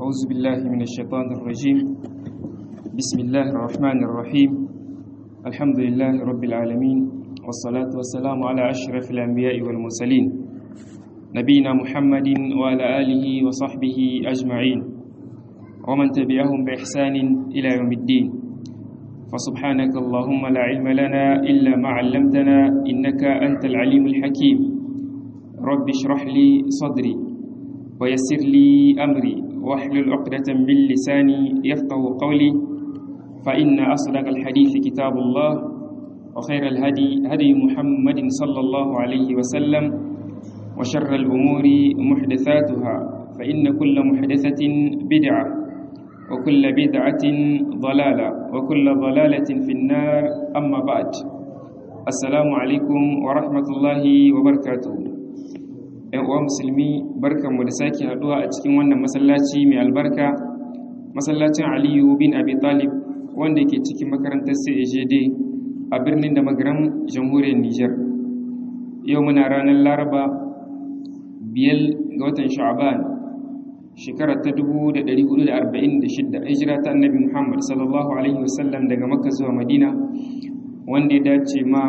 أعوذ بالله من الشيطان الرجيم بسم الله الرحمن الرحيم الحمد لله رب العالمين والصلاة والسلام على أشرف الأنبياء والمرسلين نبينا محمد وعلى آله وصحبه أجمعين ومن تبعهم بإحسان إلى يوم الدين فسبحانك اللهم لا علم لنا إلا ما علمتنا إنك أنت العليم الحكيم رب اشرح لي صدري ويسر لي أمري واحلل عقدة من لساني يفقه قولي فإن أصدق الحديث كتاب الله وخير الهدي هدي محمد صلى الله عليه وسلم وشر الأمور محدثاتها فإن كل محدثة بدعة وكل بدعة ضلالة وكل ضلالة في النار أما بعد السلام عليكم ورحمة الله وبركاته ‘yan uwa musulmi barkanmu da sake haduwa a cikin wannan masallaci mai albarka masallacin aliyu bin abi talib wanda ke cikin makarantar cagd a birnin da magaram jamhuriyar niger yau muna ranar laraba biyar ga watan sha'aban shekara ta 1446 hijira ta annabi muhammad sallallahu alaihi wasallam daga makka zuwa madina wanda ya dace ma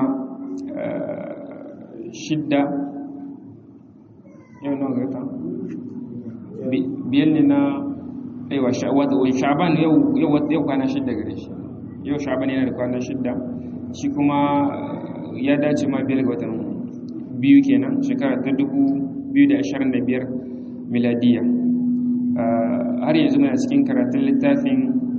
shidda yau nawa gata biyar ne na aiwa sha'aban yau kwana shidda gare shi yau sha'aban yana da kwana shidda shi kuma ya dace ma biyar ga watan biyu kenan shekara ta 2025 miladiya har yanzu muna cikin karatun littafin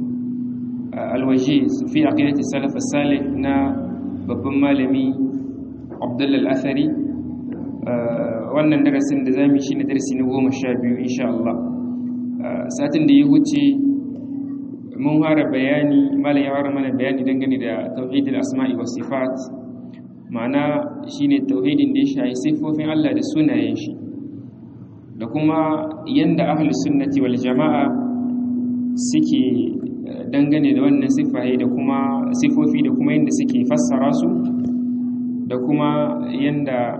alwaje fi aqidati salaf salih na babban malami abdullal al-athari wannan darasin da zamu shi ne darasi na goma sha biyu insha Allah satin da ya wuce mun fara bayani malam ya fara mana bayani dangane da tauhidul asma'i was sifat ma'ana shine tauhidin da ya shafi sifofin Allah da sunayen shi da kuma yanda ahlus sunnati wal jama'a suke dangane da wannan sifaye da kuma sifofi da kuma yanda suke fassara su da kuma yanda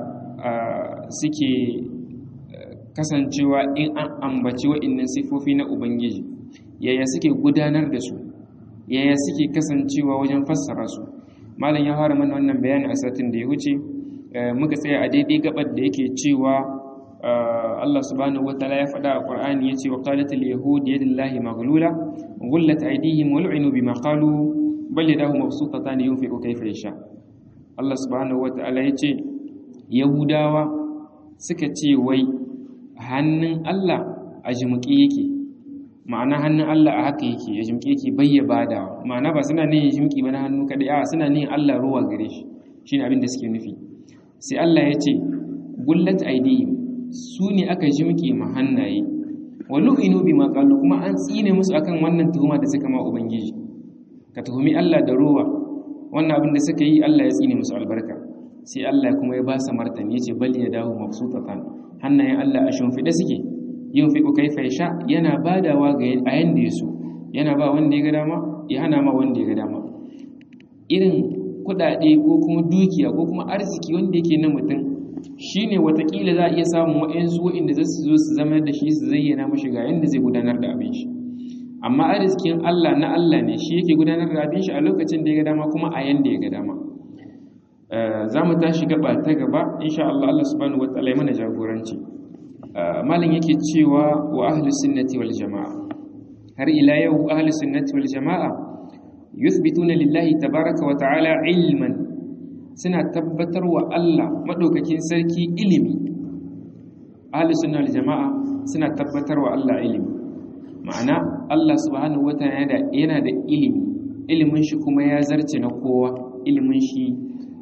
suke kasancewa in an ambaci wa'innan sifofi na ubangiji yaya suke gudanar da su yaya suke kasancewa wajen fassara su malam ya fara mana wannan bayani a satin da ya wuce muka tsaya a daidai gabar da yake cewa Allah subhanahu wataala ya faɗa a Qur'ani yace wa qalatil yahud yadullahi maghlula ghullat aydihim wa lu'inu bima qalu bal yadahu mabsutatan yunfiqu kayfa yasha Allah subhanahu wataala yace yahudawa suka ce wai hannun Allah a jimƙi yake ma'ana hannun Allah a haka yake a jimƙi yake bayya bada ma'ana ba suna ne jimƙi ba na hannu kaɗai a suna ne Allah ruwa gare shi shi ne abin da suke nufi sai Allah ya ce gullat aidihim su ne aka jimƙi ma hannaye wa lu'inu bi ma qalu kuma an tsine musu akan wannan tuhuma da suka ma ubangiji ka tuhumi Allah da ruwa wannan abin da suka yi Allah ya tsine musu albarka sai Allah kuma ya ba sa martani yace bal ya dawo mabsutatan hannayen Allah a shimfiɗe suke yin fiƙo kaifa sha yana badawa ga a yanda ya so yana ba wanda ya ga dama ya hana ma wanda ya ga dama irin kuɗaɗe ko kuma dukiya ko kuma arziki wanda yake na mutum shine watakila za a iya samun wa'yansu wa'inda za su zo su zama da shi su zayyana mashi ga yanda zai gudanar da abin shi amma arzikin Allah na Allah ne shi yake gudanar da abin shi a lokacin da ya ga dama kuma a yanda ya ga dama za mu tashi gaba ta gaba insha Allah Allah subhanahu wa ta'ala ya mana jagoranci malam yake cewa wa ahlus sunnati wal jamaa har ila yau ahlus sunnati wal jamaa yuthbituna lillahi tabaraka wa ta'ala ilman suna tabbatar wa Allah madaukakin sarki ilimi ahlus sunna wal jamaa suna tabbatar wa Allah ilimi ma'ana Allah subhanahu wa ta'ala yana da ilimi ilimin shi kuma ya zarce na kowa ilimin shi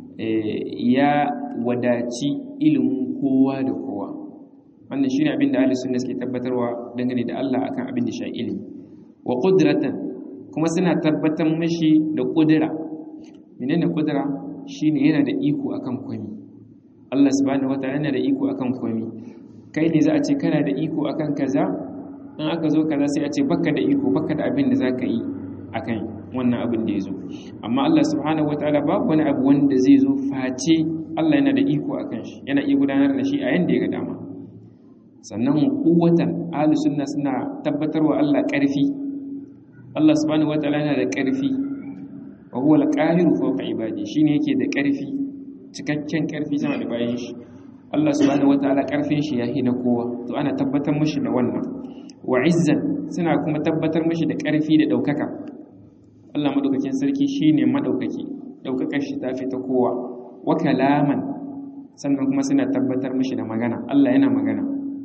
ya wadaci ilimin kowa da kowa wannan shine abin da ahli sunna suke tabbatarwa dangane da Allah akan abin da shi ilimi wa qudratan kuma suna tabbatar mashi da kudura menene kudura shine yana da iko akan komai Allah subhanahu wataala yana da iko akan komai kai ne za a ce kana da iko akan kaza in aka zo kaza sai a ce baka da iko baka da abin da zaka yi akan wannan abin da ya zo amma Allah subhanahu wataala babu wani abu wanda zai zo face Allah yana da iko akan shi yana iya gudanar da shi a yanda ya ga dama sannan quwwatan ahli sunna suna tabbatarwa Allah ƙarfi Allah subhanahu wataala yana da ƙarfi wa huwa al-qahiru fawqa ibadi shine yake da ƙarfi cikakken ƙarfi sama da bayan shi Allah subhanahu wataala ƙarfin shi yahi na kowa to ana tabbatar mishi da wannan wa izzan suna kuma tabbatar mishi da ƙarfi da ɗaukaka Allah madaukakin sarki shine madaukaki ɗaukakar shi tafi ta kowa wa kalaman sannan kuma suna tabbatar mishi da magana Allah yana magana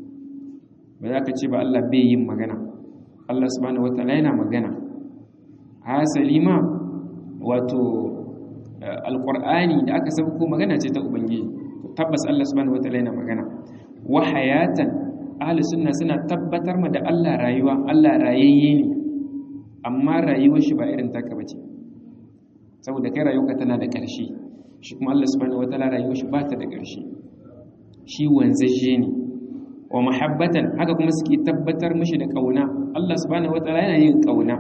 ba za ka ce ba Allah bai yin magana Allah subhanahu wataala yana magana hasali ma wato alqur'ani da aka sauko magana ce ta ubangiji tabbas Allah subhanahu wataala yana magana wa hayatan ahli sunna suna tabbatar ma da Allah rayuwa Allah rayayye ne amma rayuwar shi ba irin taka bace saboda kai rayuwarka tana da ƙarshe shi kuma Allah subhanahu wataala rayuwar shi ba ta da ƙarshe shi wanzaje ne wa mahabbatan haka kuma suke tabbatar mishi da kauna Allah subhanahu wataala yana yin kauna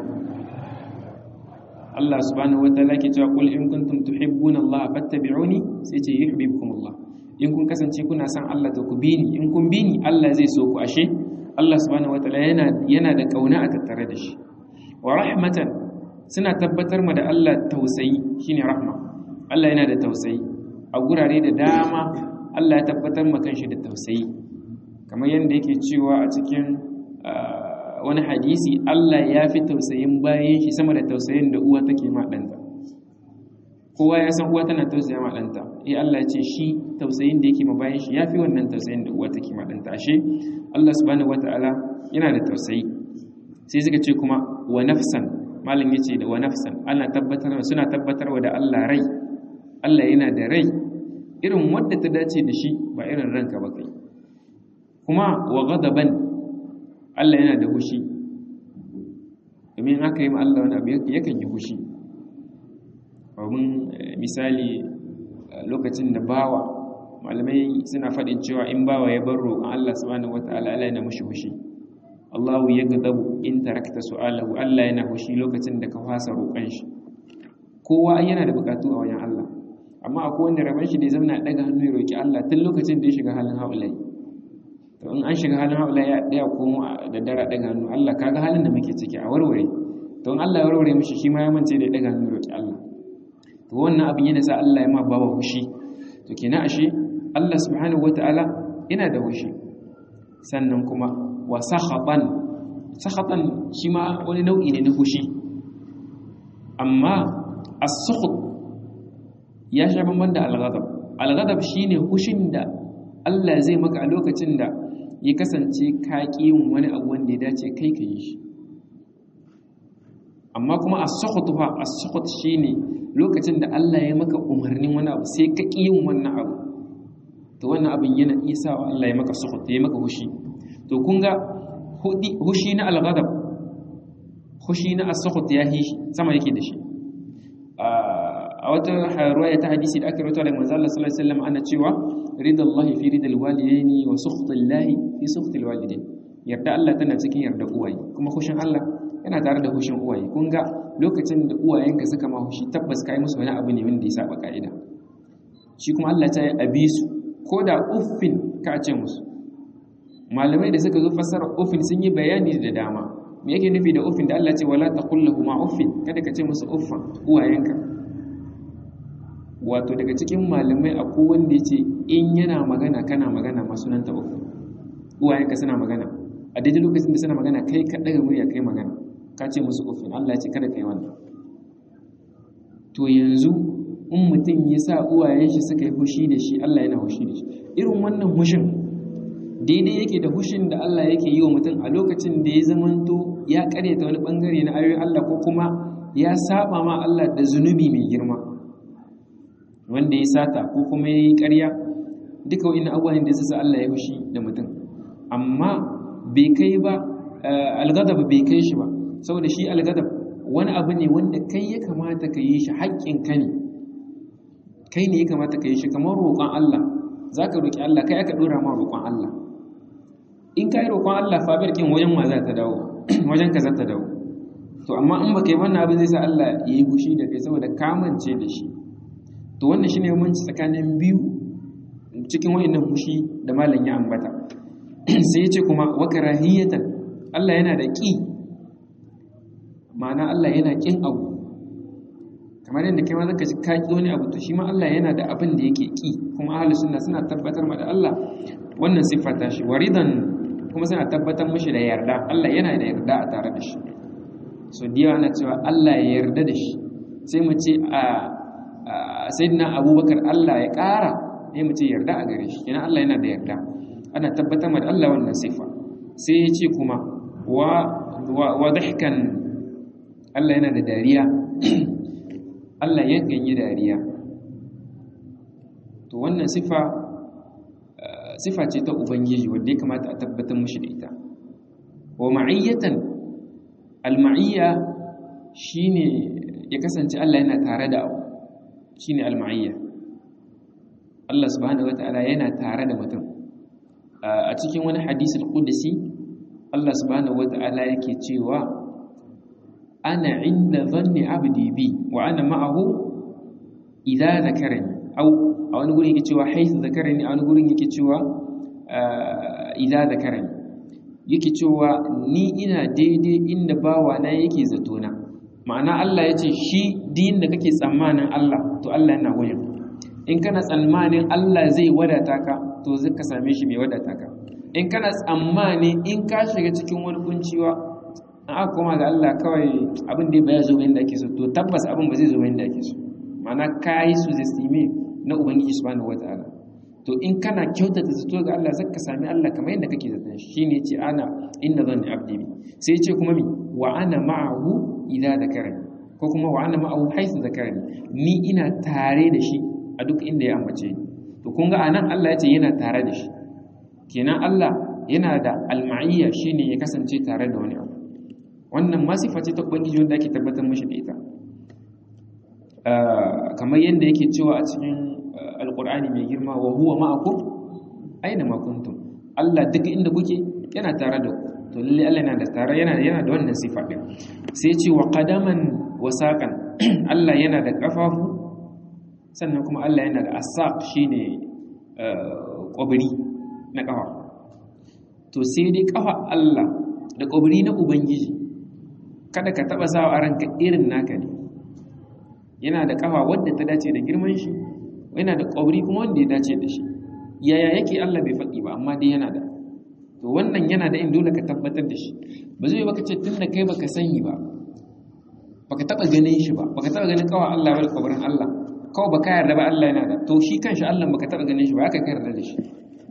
Allah subhanahu wataala ke cewa qul in kuntum tuhibbuna Allah fattabi'uni sai ce yuhibbukum Allah in kun kasance kuna son Allah to ku bi ni in kun bi ni Allah zai so ku ashe Allah subhanahu wataala yana yana da kauna a tattare da shi wa rahmatan suna tabbatar ma da Allah tausayi shine rahma Allah yana da tausayi a gurare da dama Allah ya tabbatar ma kanshi da tausayi kamar yadda yake cewa a cikin wani hadisi Allah ya fi tausayin bayan shi sama da tausayin da uwa take ma ɗanta kowa ya san uwa tana tausaya ma ɗanta eh Allah ya ce shi tausayin da yake ma bayan shi ya fi wannan tausayin da uwa take ma ɗanta ashe Allah subhanahu wata'ala yana da tausayi sai suka ce kuma wa nafsan malam yace da wa nafsan ana tabbatar suna tabbatarwa da Allah rai Allah yana da rai irin wadda ta dace da shi ba irin ranka ba kai kuma wa ghadaban Allah yana da hushi domin aka yi ma Allah wani abu yakan yi hushi domin misali lokacin da bawa malamai suna faɗin cewa in bawa ya bar roƙon Allah subhanahu wata'ala Allah yana mushi hushi Allahu ya gadabu in tarakta su'alahu Allah yana hushi lokacin da ka fasa roƙon shi kowa yana da buƙatu a wajen Allah amma akwai wanda rabon shi da ya zama daga hannu ya roƙi Allah tun lokacin da ya shiga halin haulai to in an shiga halin haula ya daya komo da dara daga hannu Allah kaga halin da muke ciki a warware to in Allah ya warware mishi shi ma ya mance da daga hannu roki Allah to wannan abin yana sa Allah ya ma bawa hushi to kenan ashe Allah subhanahu wataala yana da hushi sannan kuma wa sakhatan sakhatan shi ma wani nau'i ne na hushi amma as-sukht ya sha bamban da al-ghadab al-ghadab shine hushin da Allah zai maka a lokacin da ya kasance ka yin wani abu wanda ya dace kai ka yi shi amma kuma a sokotuwa a sokot shi ne lokacin da Allah ya maka umarnin wani abu sai ka yin wannan abu to wannan abin yana isa wa Allah ya maka sokot ya maka hushi to kun ga hushi na alghadab hushi na as-sokot ya yi sama yake da shi a wata ruwaya ta hadisi da aka rawaito daga manzo Allah sallallahu alaihi wasallam ana cewa ridallahi fi ridal walidaini wa sukhtillahi fi sukhtil walidain yarda Allah tana cikin yarda uwaye kuma hushin Allah yana tare da hushin uwaye kun ga lokacin da uwayenka suka ma hushi tabbas kai musu wani abu ne wanda ya saba ka'ida shi kuma Allah ta yi abisu ko da uffin ka ce musu malamai da suka zo fassara uffin sun yi bayani da dama me yake nufi da uffin da Allah ce wala taqul lahum uffin kada ka ce musu uffan uwayenka wato daga cikin malamai akwai wanda ya ce in yana magana kana magana masu nan taɓa uwayenka suna magana a daidai lokacin da suna magana kai ka ɗaga murya kai magana ka ce musu ofin Allah ya ce kada ka yi wannan to yanzu in mutum ya sa uwayen shi suka yi hushi da shi Allah yana hushi da shi irin wannan hushin daidai yake da hushin da Allah yake yi wa mutum a lokacin da ya zamanto ya karyata wani bangare na ayoyin Allah ko kuma ya saba ma Allah da zunubi mai girma wanda ya sata ko kuma ya yi ƙarya duka wa'in abubuwan da ya sa Allah ya fushi da mutum amma bai kai ba algadab bai kai shi ba saboda shi algadab wani abu ne wanda kai ya kamata ka yi shi haƙƙin ka ne kai ne ya kamata ka yi shi kamar roƙon Allah za ka roƙi Allah kai aka ɗora ma roƙon Allah in ka yi roƙon Allah fabiyar kin wajen ma za ta dawo wajen ka za ta dawo to amma in ba kai wannan abin zai sa Allah ya yi fushi da kai saboda kamance da shi to wannan shine yawanci tsakanin biyu cikin wayannan fushi da malam ya ambata sai ya ce kuma wa karahiyatan Allah yana da ƙi ma'ana Allah yana ƙin abu kamar yadda kai ma zaka ji ka ƙi wani abu to shi ma Allah yana da abin da yake ƙi kuma ahli sunna suna tabbatar ma da Allah wannan siffa ta shi waridan kuma suna tabbatar mishi da yarda Allah yana da yarda a tare da shi so da yawa na cewa Allah ya yarda da shi sai mu ce a sayyidina Abubakar Allah ya ƙara sai mu ce yarda a gare shi kenan Allah yana da yarda ana tabbatar ma da Allah wannan siffa sai ya ce kuma wa wa dahkan Allah yana da dariya Allah yakan yi dariya to wannan sifa sifa ce ta ubangiji wanda ya kamata a tabbatar mushi da ita wa ma'iyyatan al-ma'iyya shine ya kasance Allah yana tare da abu shine al-ma'iyya Allah subhanahu wataala yana tare da mutum a cikin wani hadisul qudsi Allah subhanahu wataala yake cewa ana inda zanni abdi bi wa ana ma'ahu idza zakarani aw a wani gurin yake cewa haythu zakarani a wani gurin yake cewa idza zakarani yake cewa ni ina daidai inda bawa na yake zato na ma'ana Allah yace shi din da kake tsammanin Allah to Allah yana wurin in kana tsammanin Allah zai wadata ka to zai ka same shi mai wadata ka in kana tsammanin in ka shiga cikin wani kunciwa an aka koma ga Allah kawai abin da ya zo yadda ake so to tabbas abin ba zai zo yadda ake so ma'ana ka yi su zestime na ubangiji subhanahu wataala to in kana kyautata zato ga Allah zaka sami Allah kamar yadda kake zaton shi shine yace ana inna zanni abdi bi sai yace kuma mi wa ana ma'ahu idza zakarani ko kuma wa ana ma'ahu haythu zakarani ni ina tare da shi a duk inda ya ambace ni to kun ga anan Allah yace yana tare da shi kenan Allah yana da alma'iyya shine ya kasance tare da wani abu wannan masifa ce ta ubangiji wanda ake tabbatar mashi da ita kamar yadda yake cewa a cikin alkur'ani mai girma wa huwa ma'akum aina ma kuntum Allah duk inda kuke yana tare da ku to lalle Allah yana da tare yana yana da wannan sifa din sai ce wa qadaman wa saqan Allah yana da kafafu sannan kuma Allah yana da asaq shine kwabri na kafa to sai dai kafa Allah da kwabri na ubangiji kada ka taba sawa a ranka irin naka ne yana da kafa wadda ta dace da girman shi yana da ƙwauri kuma wanda ya dace da shi yaya yake Allah bai faɗi ba amma dai yana da to wannan yana da in dole ka tabbatar da shi ba zai baka ce tun da kai baka sani ba baka taba ganin shi ba baka taba ganin kawai Allah wal ƙwaurin Allah kawai baka yarda ba Allah yana da to shi kanshi Allah baka taba ganin shi ba aka yarda da shi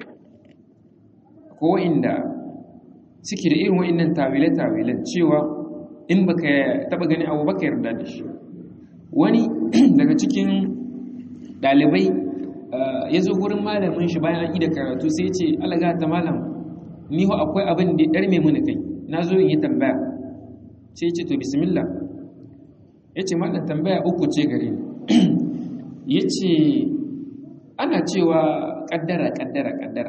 ko inda suke da irin wa'annan tawile-tawilen cewa in baka taba gani abu baka yarda da shi wani daga cikin dalibai ya zo gurin malamin shi bayan an yi da karatu sai ce alaga ta malam ni ho akwai abin da ya ɗarme mini kai na zo in yi tambaya sai ce to bismillah ya ce malam tambaya uku ce gare ni ya ce ana cewa ƙaddara ƙaddara ƙaddara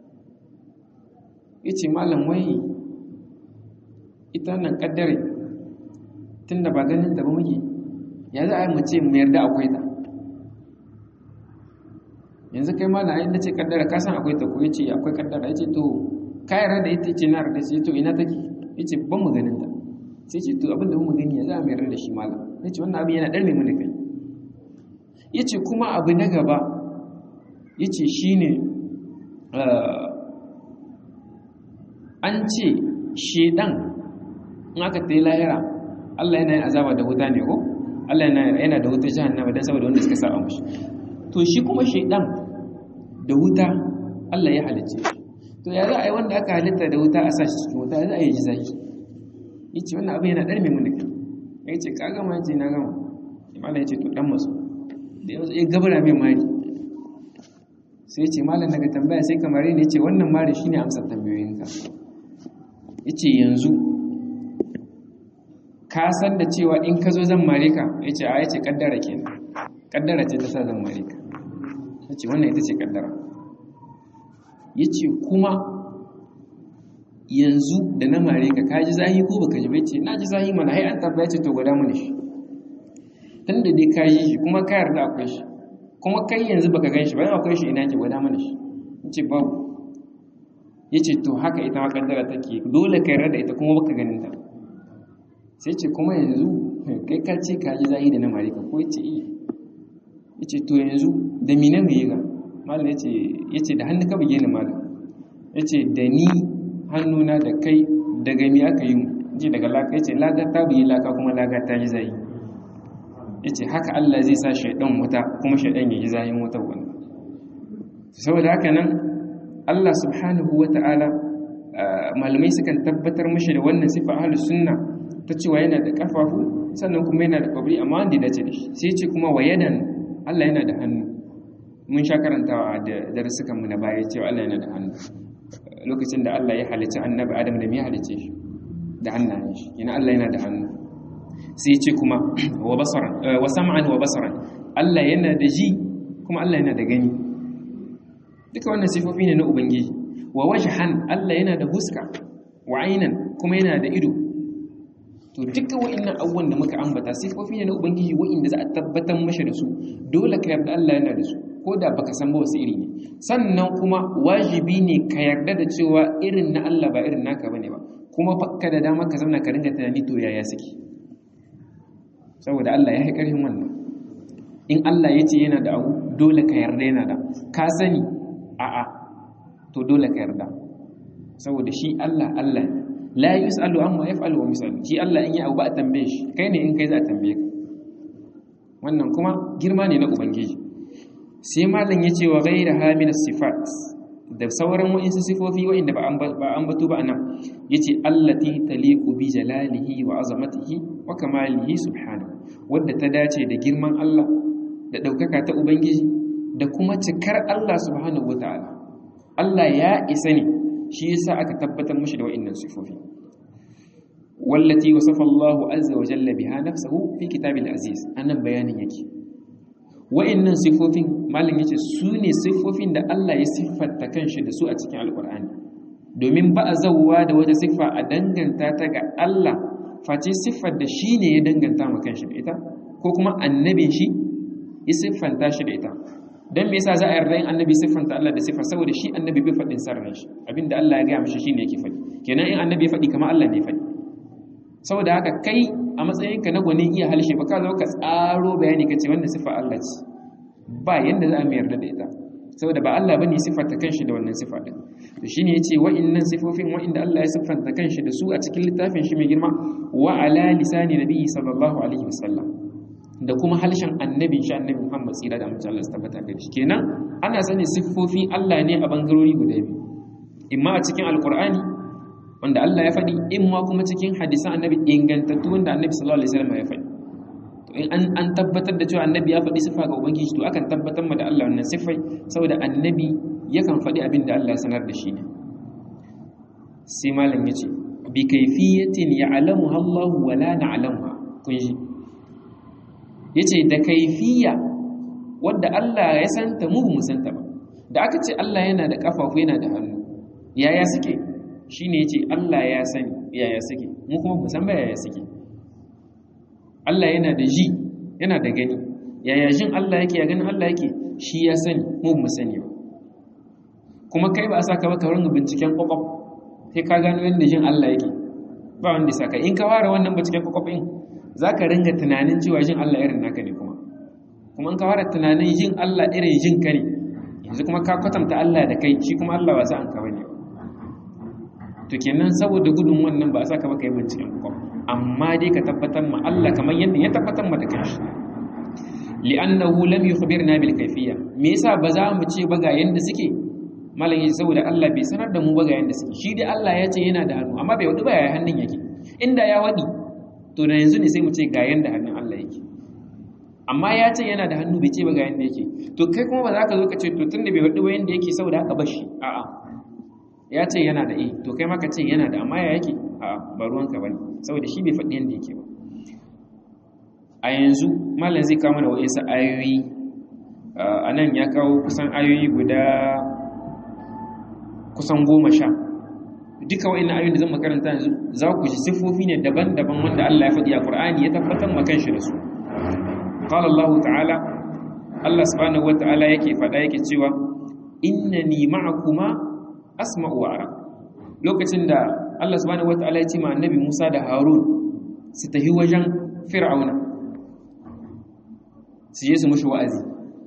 ya ce malam wai ita nan ƙaddare tun da ba ganin da ba muke ya za a yi mace mu yarda akwai ta yanzu kai ma na da ce kaddara ka san akwai ta ko yace akwai kaddara yace to ka yarda da ita ce na yarda ce to ina take yace ban mu ganin ta sai ce to abin da mu gani ya za mu yarda da shi malam yace wannan abin yana darme mana kai yace kuma abu na gaba yace shine an ce shedan in aka tayi lahira Allah yana yin azaba da wuta ne ko Allah yana da wuta jahannama dan saboda wanda suka saba mushi to shi kuma shaidan da wuta Allah ya halicce shi to ya za a yi wanda aka halitta da wuta a sa shi cikin wuta za a yi ji zaki yace wannan abin yana darme mun kai yace ka gama yace na gama malam yace to dan masu da yanzu ya gabara mai mari sai yace malam daga tambaya sai kamar ne yace wannan mari shine amsar tambayoyinka yace yanzu ka san da cewa in ka zo zan mare ka ya ce a ya ce kaddara ke kaddara ce ta sa zan mare ka ya ce wannan ita ce kaddara ya ce kuma yanzu da na mare ka ka ji zahi ko baka ji bai ce na ji zahi mana hai an tabbaya ce to gwada mana shi tun da dai ka yi shi kuma ka yarda akwai shi kuma kai yanzu baka gan shi bayan akwai shi ina ke gwada mana shi ya ce babu yace to haka ita ma kaddara take dole ka yarda da ita kuma baka ganin ta sai ce kuma yanzu kai ka ce ka ji zahi da na marika ko yace iya yace to yanzu da mina me ga malam yace yace da hannu ka buge ni malam yace da ni hannuna da kai daga mi aka yi mu ji daga laka yace laga ta buge laka kuma laga ta ji zahi yace haka Allah zai sa shaidan wuta kuma shaidan ya ji zahin wuta wannan saboda haka nan Allah subhanahu wata'ala malamai sukan tabbatar mashi da wannan sifa ahlus sunna ta cewa yana da kafafu sannan kuma yana da kwabri amma wanda dace da shi sai ce kuma wayadan Allah yana da hannu mun sha karantawa da darussukan mu na baya cewa Allah yana da hannu lokacin da Allah ya halicci annabi Adam da me halicce shi da hannayen shi yana Allah yana da hannu sai ce kuma wa basaran wa sam'an wa basaran Allah yana da ji kuma Allah yana da gani duka wannan sifofi ne na ubangiji wa wajhan Allah yana da huska wa ainan kuma yana da ido to duka wa'annan abubuwan da muka ambata sifofi ne na ubangiji wa'inda za a tabbatar mashi da su dole ka yarda Allah yana da su ko da baka san ba wasu iri ne sannan kuma wajibi ne ka yarda da cewa irin na Allah ba irin naka bane ba kuma fakka da dama ka zauna ka ringa tunani to yaya suke saboda Allah ya yi karfin wannan in Allah ya ce yana da abu dole ka yarda yana da ka sani a'a to dole ka yarda saboda shi Allah Allah ne la yus'alu amma yaf'alu wa misal shi Allah in ya abu ba a tambaye shi kai ne in kai za a tambaye ka wannan kuma girma ne na ubangiji sai malam ya ce wa ghayra hamin sifat da sauran wa'insu sifofi wa'inda ba an batu ba anan yace allati taliqu bi jalalihi wa azamatihi wa kamalihi subhanahu wadda ta dace da girman Allah da daukaka ta ubangiji da kuma cikar Allah subhanahu wataala Allah ya isa ne shi yasa aka tabbatar mushi da wa'annan sifofi wallati wasafa Allahu azza wa jalla biha nafsuhu fi kitabil aziz annan bayanin yake wa'annan sifofin malam yace su ne sifofin da Allah ya siffanta kanshi da su a cikin alqur'ani domin ba a zawwa da wata siffa a danganta ta ga Allah face siffar da shi ne ya danganta ma kanshi da ita ko kuma annabin shi ya siffanta shi da ita dan me yasa za a yarda in annabi siffanta Allah da siffa saboda shi annabi bai faɗin sarran shi abinda Allah ya gaya mishi shine yake faɗi kenan in annabi ya faɗi kamar Allah ne ya faɗi saboda haka kai a matsayinka na gwanin iya halshe ba ka zo ka tsaro bayani ka ce wannan siffa Allah ce ba yanda za a mai yarda da ita saboda ba Allah bane siffanta kanshi da wannan siffa din to shine yace wa'innan sifofin wa'inda Allah ya siffanta kanshi da su a cikin littafin shi mai girma wa ala lisani nabiyyi sallallahu alaihi wasallam da kuma halshen annabin shi annabi Muhammad tsira da mutum Allah su tabbata da shi kenan ana sani siffofi Allah ne a bangarori guda biyu imma a cikin alqur'ani wanda Allah ya faɗi imma kuma cikin hadisan annabi ingantattu wanda annabi sallallahu alaihi wasallam ya faɗi to in an an tabbatar da cewa annabi ya faɗi sifa ga ubangiji to akan tabbatar ma da Allah wannan sifai saboda annabi yakan faɗi abin da Allah ya sanar da shi ne sai malam yace bi kayfiyatin ya'lamuha Allah wa la na'lamuha kun ji yace da kaifiya wadda Allah ya santa mu mu santa ba da aka ce Allah yana da kafafu yana da hannu yaya suke shine yace Allah ya sani yaya suke mu kuma mu san ba yaya suke Allah yana da ji yana da gani yaya jin Allah yake ya ganin Allah yake shi ya sani mu mu sani ba kuma kai ba a saka ba ka ringa binciken kwakwaf sai ka gano yadda jin Allah yake ba wanda ya saka in ka fara wannan binciken kwakwaf din za ka ringa tunanin cewa jin Allah irin naka ne kuma kuma in ka fara tunanin jin Allah irin jin ka ne yanzu kuma ka kwatanta Allah da kai shi kuma Allah ba sa an ka bane to kenan saboda gudun wannan ba a saka ba kai binciken kwakwaf amma dai ka tabbatar ma Allah kamar yadda ya tabbatar ma da kanshi li'annahu lam yukhbirna bil kayfiyya me yasa ba za mu ce ba ga yanda suke malam yace saboda Allah bai sanar da mu ba ga yanda suke shi dai Allah ya ce yana da hannu amma bai wadi ba ya hannun yake inda ya wadi to da yanzu ne sai mu ce ga yanda hannun Allah yake amma ya ce yana da hannu bai ce ba ga yanda yake to kai kuma ba za ka zo ka ce to tunda bai wadi ba yanda yake saboda haka bashi a'a ya ce yana da eh to kai ma ka ce yana da amma ya yake a'a ba ruwanka bane saboda shi bai faɗi yanda yake ba a yanzu malam zai kawo mana wa'insu ayoyi a nan ya kawo kusan ayoyi guda kusan goma sha duka wa'in ayoyin da zan makaranta yanzu za ku ji siffofi ne daban-daban wanda Allah ya faɗi a Qur'ani ya tabbatar ma kanshi da su qala Allah ta'ala Allah subhanahu wata'ala yake faɗa yake cewa innani ma'akuma asma'u wa ara lokacin da Allah subhanahu wataala ya ce ma annabi Musa da Harun su tafi wajen Fir'auna su je su mushi wa'azi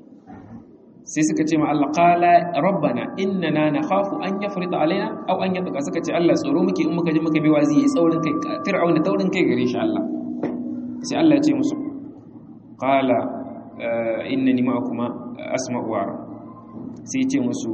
sai suka ce ma Allah qala rabbana innana nakhafu an yafrita alaina aw an yatqa suka ce Allah tsoro muke in muka je muka bi wazi yayi tsaurin kai Fir'auna taurin kai gare shi Allah sai Allah ya ce musu qala innani ma'akuma asma'u wa sai ce musu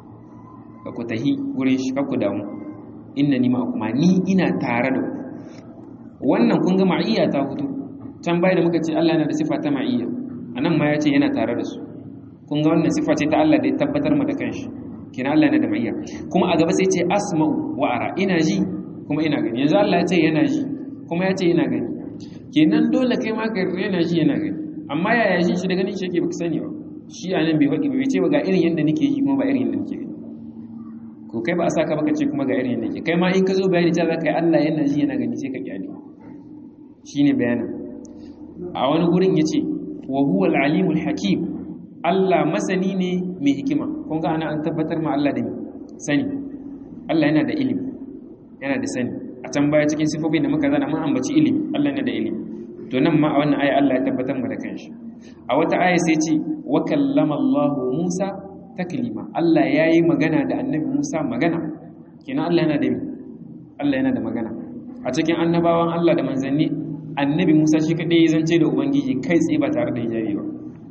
ku tahi wurin shi ku damu innani ma'akuma ni ina tare da ku wannan kun ga ma'iyya ta hutu can bai da muka ce Allah yana da sifa ta ma'iyya anan ma ya ce yana tare da su kun ga wannan sifa ce ta Allah da ya tabbatar mu da kanshi kina Allah yana da ma'iyya kuma a gaba sai ce asma'u wa ara ina ji kuma ina gani yanzu Allah ya ce yana ji kuma ya ce yana gani kenan dole kai ma ka yana ji yana gani amma yaya shi shi da ganin shi yake baka sani ba shi a nan bai faɗi bai ce ba ga irin yadda nake yi kuma ba irin yadda nake gani ko kai ba a saka baka ce kuma ga irin yadda nake kai ma in ka zo bayani ta zaka yi Allah yana ji yana gani sai ka kyale shine bayanin a wani gurin yace wa huwa al-alimul hakim Allah masani ne mai hikima kun ga ana an tabbatar ma Allah da sani Allah yana da ilimi yana da sani a can baya cikin sifofin da muka zana mun ambaci ilimi Allah yana da ilimi to nan ma a wannan aya Allah ya tabbatar mu da kanshi a wata aya sai ce wa kallama Allah Musa taklima Allah yayi magana da annabi Musa magana kenan Allah yana da Allah yana da magana a cikin annabawan Allah da manzanni annabi Musa shi kadai ya zance da ubangiji kai tsaye ba tare da hijabi ba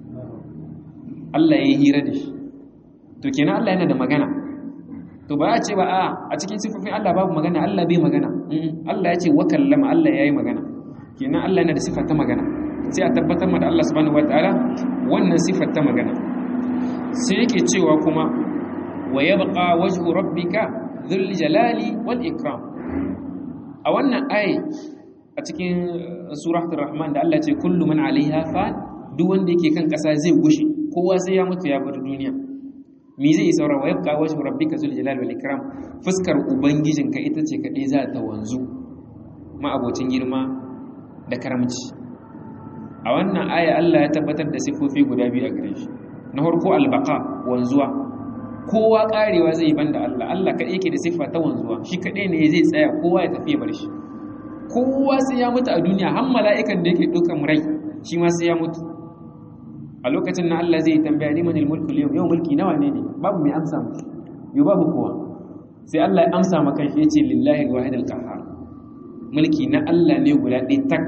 Allah ya yi hira da shi to kenan Allah yana da magana to ba a ce ba a a cikin sifofin Allah babu magana Allah bai magana Allah ya ce wa kallama Allah yayi magana kenan Allah yana da sifar ta magana sai a tabbatar da Allah subhanahu wataala wannan sifar ta magana sai yake cewa kuma wa yabqa wajhu rabbika dhul jalali wal ikram a wannan ayi a cikin suratul rahman da Allah ya ce kullu man alaiha fa duk wanda yake kan kasa zai gushe kowa sai ya mutu ya bar duniya me zai saura wa yabqa wajhu rabbika dhul jalali wal ikram fuskar ubangijinka ita ce kadai za ta wanzu ma abocin girma da karamci a wannan aya Allah ya tabbatar da sifofi guda biyu a gare shi na farko albaka wanzuwa kowa karewa zai banda Allah Allah kaɗai yake da siffa ta wanzuwa shi kaɗai ne zai tsaya kowa ya tafi ya bar shi kowa sai ya mutu a duniya har mala'ikan da yake ɗaukan rai shi ma sai ya mutu a lokacin na Allah zai tambaya liman mulku yau yau mulki nawa ne ne babu mai amsa mu yau babu kowa sai Allah ya amsa maka shi yace lillahi alwahid alqahhar mulki na Allah ne guda ɗaya tak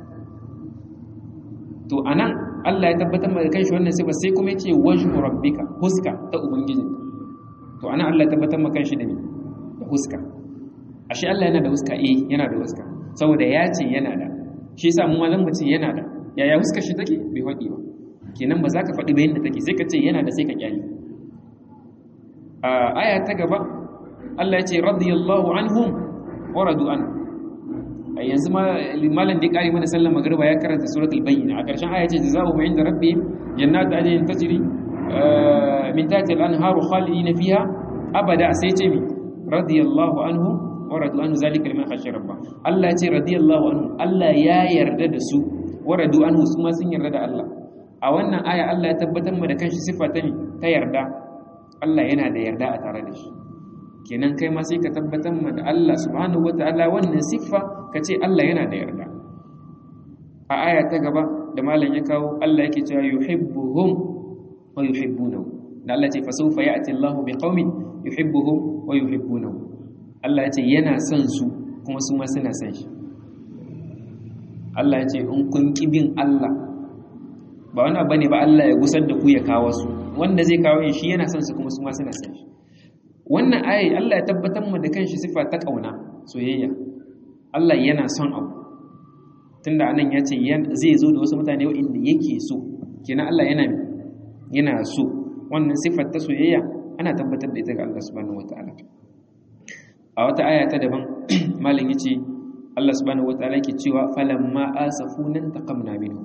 to anan Allah ya tabbatar maka kanshi wannan sifa sai kuma yace wajhu rabbika huska ta ubangijin to anan Allah ya tabbatar maka kanshi da ni da huska ashe Allah yana da huska eh yana da huska saboda ya ce yana da shi yasa mu malam mutum yana da yaya huska shi take bai faɗi ba kenan ba za ka faɗi bayan da take sai ka ce yana da sai ka kyale a aya ta gaba Allah ya ce radiyallahu anhum wa radu an a yanzu malam da ya kare mana sallar magriba ya karanta suratul bayyina a ƙarshen aya ce jazaohum inda rabbihim jannatu adnin tajri min tahtiha al-anharu khalidina fiha abada sai ce mi radiyallahu anhum wa radu anhu zalika liman khashiya rabba Allah ya ce radiyallahu anhum Allah ya yarda da su wa radu anhu su ma sun yarda da Allah a wannan aya Allah ya tabbatar mu da kanshi sifa ta ta yarda Allah yana da yarda a tare da shi kenan kai ma sai ka tabbatar mu da Allah subhanahu wataala wannan siffa ka ce Allah yana da yarda a aya ta gaba da malam ya kawo Allah yake cewa yuhibbuhum wa yuhibbunahu da Allah ya ce fa sawfa ya'ti Allahu biqaumin yuhibbuhum wa yuhibbunahu Allah ya ce yana son su kuma su ma suna son shi Allah ya ce in kun kibin Allah ba wani abu ne ba Allah ya gusar da ku ya kawo su wanda zai kawo shi yana son su kuma su ma suna son shi wannan ayi Allah ya tabbatar mu da kanshi sifa ta kauna soyayya Allah yana son abu tunda anan ya ce zai zo da wasu mutane waɗanda yake so kenan Allah yana yana so wannan sifar ta soyayya ana tabbatar da ita ga Allah subhanahu wataala a wata aya ta daban malam yace Allah subhanahu wataala yake cewa falamma asafuna taqamna minhu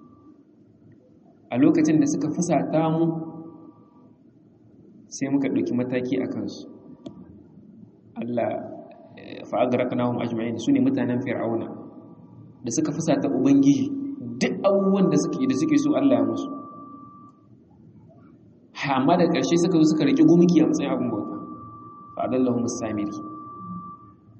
a lokacin da suka fusata mu sai muka ɗauki mataki a kansu Allah fa'agaraknahum ajma'in su ne mutanen fir'auna da suka fusata ubangiji duk abubuwan da suke da suke so Allah ya musu amma da ƙarshe suka zo suka riƙe gumki a matsayin abin bauta fa'adallahu musamiri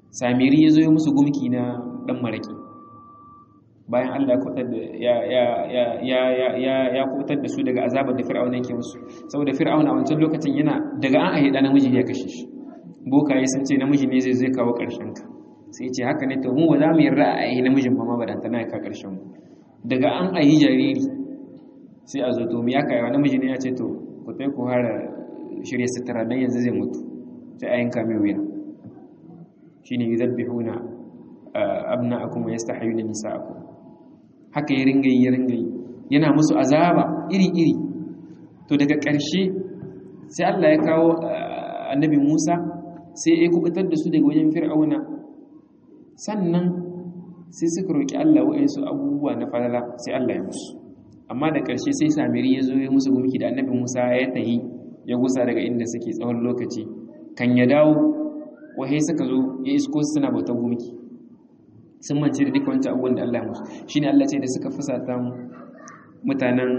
samiri ya zo ya musu gumki na dan maraki bayan Allah ya kubutar da ya ya ya ya ya ya ya kubutar da su daga azabar da fir'auna yake musu saboda fir'auna a wancan lokacin yana daga an ayi da namiji ya kashe shi bokaye sun ce namiji ne zai zai kawo karshen ka sai ce haka ne to mu ba za mu yarda a yi namijin ba ma ba dan tana ka karshen mu daga an ayi jariri sai a zo to mu ya kai wa namiji ne ya ce to ku tai ku hara shirye sutura dan yanzu zai mutu sai ayin kame wuya shine yuzabbihuna abna'akum wa yastahyuna nisa'akum haka ya ringa yi ya ringa yi yana musu azaba iri-iri to daga ƙarshe sai Allah ya kawo annabi Musa sai ya kubutar da su daga wajen fir'auna sannan sai suka roƙi Allah wa'insu abubuwa na falala sai Allah ya musu amma da ƙarshe sai samiri ya zo ya musu gumki da annabi Musa ya tahi ya gusa daga inda suke tsawon lokaci kan ya dawo wahai suka zo ya isko suna bautar gumki sun mance da duka wancan abubuwan da Allah musu shi ne Allah ce da suka fusata mutanen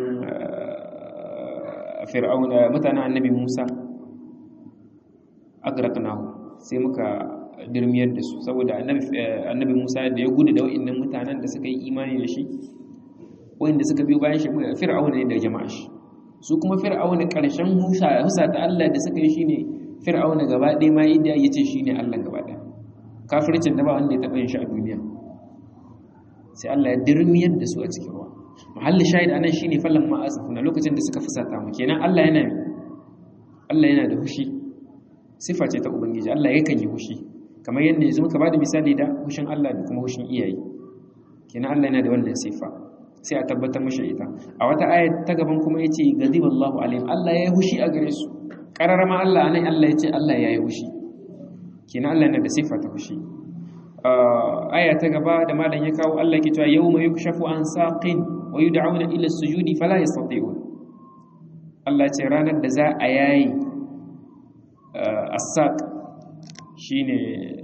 fir'auna mutanen annabi Musa agraqnahu sai muka dirmiyar da su saboda annabi Musa da ya gudu da wa'annan mutanen da suka yi imani da shi wanda suka biyo bayan shi fir'auna ne da jama'a shi su kuma fir'auna karshen husa husa ta Allah da suka yi shine fir'auna gaba ɗaya ma yadda yace shine Allah gaba ɗaya kafircin da ba wanda ya taɓa yin shi a duniya sai Allah ya dirmiyar da su a cikin ruwa mahallin shahid anan shine fallan ma asafuna lokacin da suka fusata mu kenan Allah yana Allah yana da hushi sifa ce ta ubangiji Allah yakan yi hushi kamar yadda yanzu muka bada misali da hushin Allah da kuma hushin iyaye kenan Allah yana da wannan sifa sai a tabbatar mashi ita a wata ayat ta gaban kuma yace ghadiballahu alaihim Allah ya yi hushi a gare su kararama Allah anan Allah yace Allah ya yi hushi kenan Allah yana da sifa ta fushi aya ta gaba da malam ya kawo Allah ke cewa yawma yukshafu an saqin wa yud'auna ila sujudi fala yastati'un Allah ce ranar da za a yayi as-saq shine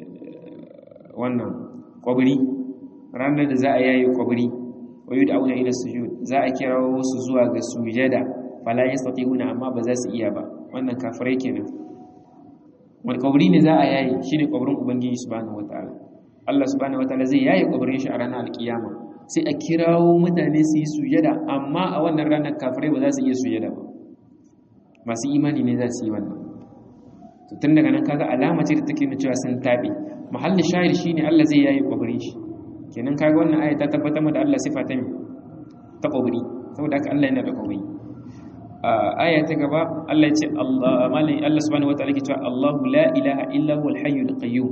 wannan kwabri ranar da za a yayi kwabri wa yud'auna ila sujud za a kirawo su zuwa ga sujada fala yastati'una amma ba za su iya ba wannan kafirai kenan wani kaburi ne za a yayi shi ne kaburin ubangiji subhanahu wataala Allah subhanahu wataala zai yayi kaburin shi a ranar alkiyama sai a kirawo mutane su yi sujada amma a wannan ranar kafirai ba za su iya sujada ba masu imani ne za su yi wannan to tun daga nan kaga alama ce da take nuna cewa sun tabe mahallin shahid shine Allah zai yayi kaburin shi kenan kaga wannan aya ta tabbatar da Allah sifa ta ta kaburi saboda haka Allah yana da kaburi aya ta gaba Allah ya ce Allah malai Allah subhanahu wataala ke cewa Allahu la ilaha illa huwal hayyul qayyum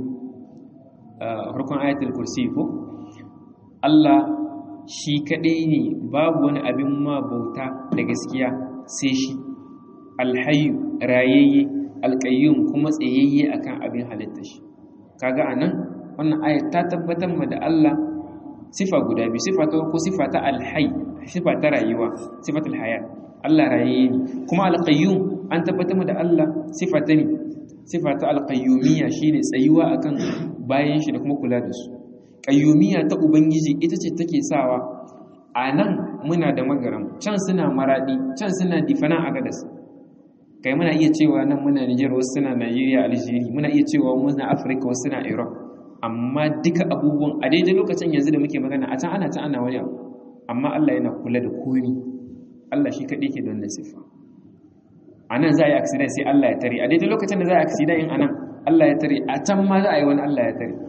farkon ayatul kursi ko Allah shi kadai ne babu wani abin ma bauta da gaskiya sai shi alhayyu rayayye alqayyum kuma tsayayye akan abin halitta shi kaga anan wannan aya ta tabbatar ma da Allah sifa guda biyu sifa ta ko sifa ta alhayy sifa ta rayuwa sifatul hayat Allah raye ne kuma alqayyum an tabbatar da Allah sifata ne sifata alqayyumiyya shine tsayuwa akan bayan shi da kuma kula da su qayyumiyya ta ubangiji ita ce take sawa anan muna da magaram can suna maradi can suna difana a gadas kai muna iya cewa nan muna Niger wasu suna Nigeria Algeria muna iya cewa muna Africa wasu suna Europe amma duka abubuwan a daidai lokacin yanzu da muke magana a can ana can ana wani abu amma Allah yana kula da komai Allah shi kaɗai ke don nasifa a nan za a yi accident sai Allah ya tare a daidai lokacin da za a yi accident in a nan Allah ya tare a can ma za a yi wani Allah ya tare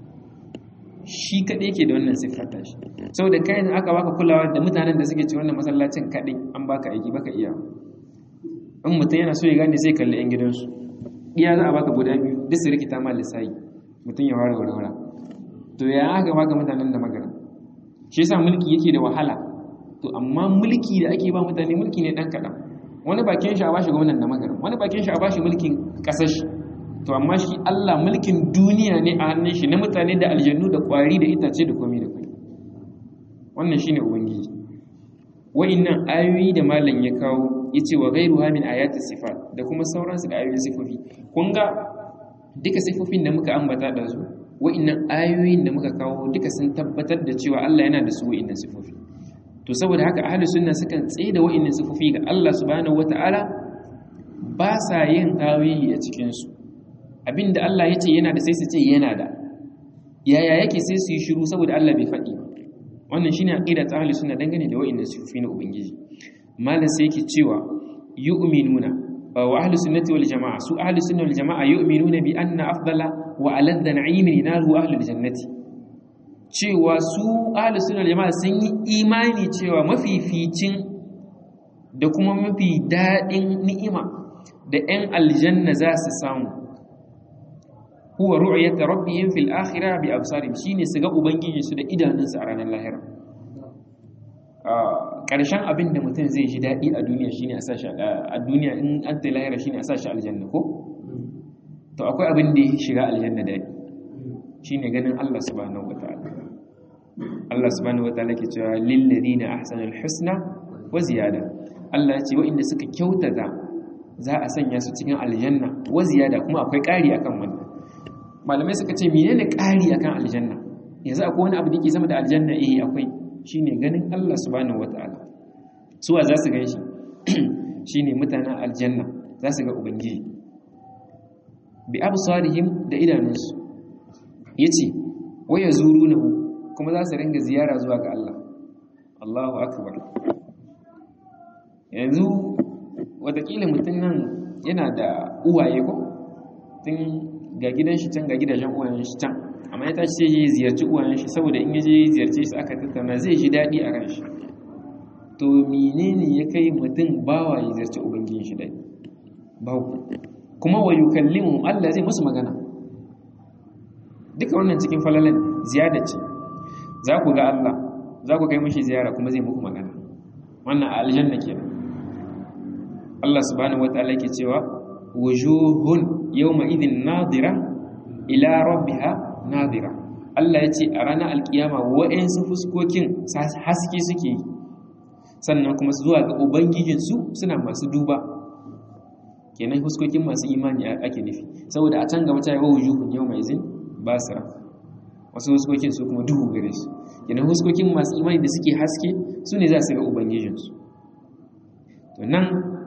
shi kaɗai ke da wannan siffar tashi sau da kayan aka baka kulawa da mutanen da suke ci wannan masallacin kaɗai an baka aiki baka iya in mutum yana so ya gane sai kalli 'yan gidansu iya za a baka guda biyu duk su rikita ma lissayi mutum ya ware warwara to ya aka baka mutanen da magana shi yasa mulki yake da wahala to amma mulki da ake ba mutane mulki ne dan kaɗan wani bakin shi a bashi gwamnan da magana wani bakin shi a bashi mulkin ƙasar shi to amma shi Allah mulkin duniya ne a hannun shi na mutane da aljannu da ƙwari da itace da komai da komai wannan shine ubangiji wa'annan ayoyi da malam ya kawo yace wa ghairuha min ayati sifat da kuma sauransu da ayoyin sifofi kun ga duka sifofin da muka ambata da su wa'annan ayoyin da muka kawo duka sun tabbatar da cewa Allah yana da su wa'annan sifofi to saboda haka ahli sunna sukan tsaye da wa'annan sifofi ga Allah subhanahu wata'ala ba sa yin tawili a cikin su abinda Allah yace yana da sai su ce yana da yaya yake sai su yi shiru saboda Allah bai faɗi wannan shine aqida ta ahli sunna dangane da wa'inda sufi na ubangiji malam sai yake cewa yu'minuna wa ahli sunnati wal jamaa su ahli sunna wal jamaa yu'minuna bi anna afdala wa aladda na'imin naru ahli jannati cewa su ahli sunna wal jamaa sun yi imani cewa mafificin da kuma mafi daɗin ni'ima da 'yan aljanna za su samu huwa ru'yat rabbihim fil akhirah bi absarihim shine su ga ubangiji su da idanunsu a ranar lahira karshen abin da mutum zai ji daɗi a duniya shine a sashi a duniya in an ta lahira shine a sashi aljanna ko to akwai abin da ya shiga aljanna daɗi shine ganin Allah subhanahu wataala Allah subhanahu wataala ke cewa lil ladina ahsanul husna wa ziyada Allah ya ce waɗanda suka kyautata za a sanya su cikin aljanna wa ziyada kuma akwai ƙari akan wannan malamai suka ce menene ƙari akan aljanna yanzu akwai wani abu da yake sama da aljanna eh akwai shine ganin Allah subhanahu wataala suwa za su ganshi shine mutanen aljanna za su ga ubangiji bi absarihim da idanunsu yace waya zurunahu kuma za su ringa ziyara zuwa ga Allah Allahu akbar yanzu watakila mutum nan yana da uwaye ko tun ga gidan shi can ga gidajen uwayen shi can amma ya tashi sai ya ziyarci uwayen shi saboda in ya je ziyarce shi aka tattauna zai ji daɗi a ran shi to menene ya kai mutum bawa ya ziyarci ubangijin shi dai babu kuma wa yukallimu Allah zai musu magana duka wannan cikin falalan ziyada ce za ku ga Allah za ku kai mishi ziyara kuma zai muku magana wannan aljanna kenan Allah subhanahu wataala yake cewa wujuhun yawma idhin nadira ila rabbiha nadira Allah ya ce a ranar alkiyama wa'ansu fuskokin haske suke yi sannan kuma zuwa ga ubangijinsu suna masu duba kenan fuskokin masu imani ake nufi saboda a can gaba ta yi wa wujuhun yawma idhin basira wasu fuskokin su kuma duhu gare su kenan fuskokin masu imani da suke haske su ne za su ga ubangijinsu to nan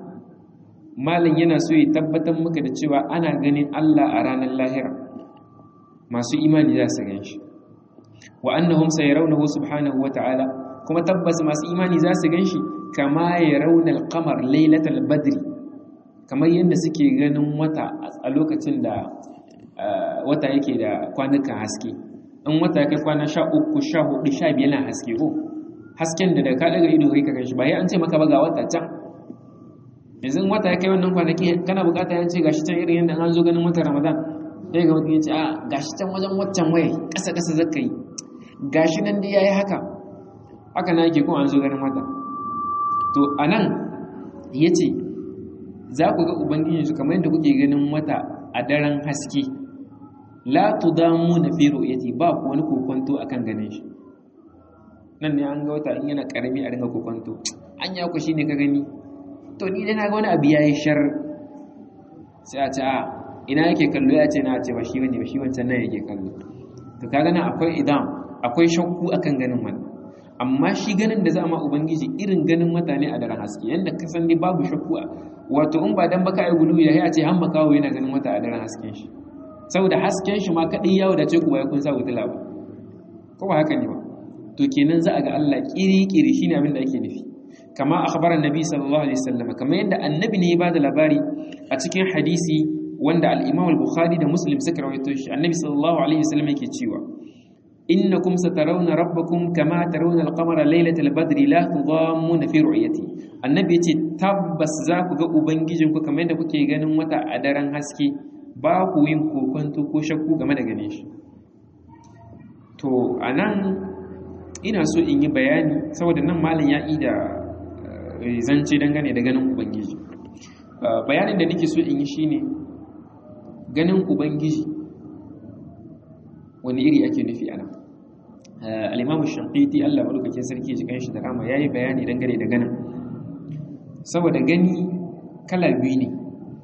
malin yana so ya tabbatar maka da cewa ana ganin Allah a ranar lahira masu imani za su ganshi wa annahum sayarawnahu subhanahu wata'ala kuma tabbas masu imani za su ganshi kama yarawna al-qamar laylatal badri kamar yadda suke ganin wata a lokacin da wata yake da kwanukan haske in wata kai kwana 13 14 15 na haske ko hasken da da ka daga ido kai ka ganshi ba ya an ce maka ba ga wata can yanzu wata ya kai wannan kwanaki kana bukata ya ce gashi can irin yadda an zo ganin watan ramadan sai ga mutum ya ce a gashi can wajen waccan waye ƙasa ƙasa zaka yi gashi nan dai yayi haka haka na yake kuma an zo ganin wata to anan yace za ku ga ubangiji su kamar yadda kuke ganin wata a daren haske la tudamu na fi ru'yati ba ku wani kokonto akan ganin shi nan ne an ga wata in yana karami a ringa kokonto anya ku shine ka gani to ni dai na ga wani abu yayi shar sai a ce a ina yake kallo ya ce na ce ba shi bane ba shi wancan nan yake kallo to kaga nan akwai idan akwai shakku akan ganin wannan amma shi ganin da za ma ubangiji irin ganin mutane a daren haske yanda ka san dai babu shakku wato in ba dan baka yi gulu ya ce han makawo yana ganin wata a daren hasken shi saboda hasken shi ma kadai ya wadace ku bai kun sa wutula ba ko ba haka ne ba to kenan za a ga Allah kiri-kiri shine abin da ake nufi kama akhbara annabi sallallahu alaihi wasallam kamar yadda annabi ne ya bada labari a cikin hadisi wanda al-Imam al-Bukhari da Muslim suka rawaito shi annabi sallallahu alaihi wasallam yake cewa innakum satarawna rabbakum kama tarawna al-qamara laylatal badri la tudammuna fi ru'yati annabi yace tabbas za ku ga ubangijinku kamar yadda kuke ganin wata a daren haske ba ku yin kokonto ko shakku game da ganin shi to anan ina so in yi bayani saboda nan malam ya yi da zance dangane da ganin ubangiji bayanin da nake so in yi shine ganin ubangiji wani iri ake nufi ana al-imamu shafiqi Allah madaukakin sarki ji kanshi da rama yayi bayani dangane da ganin saboda gani kala biyu ne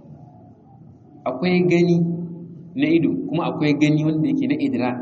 akwai gani na ido kuma akwai gani wanda yake na idrak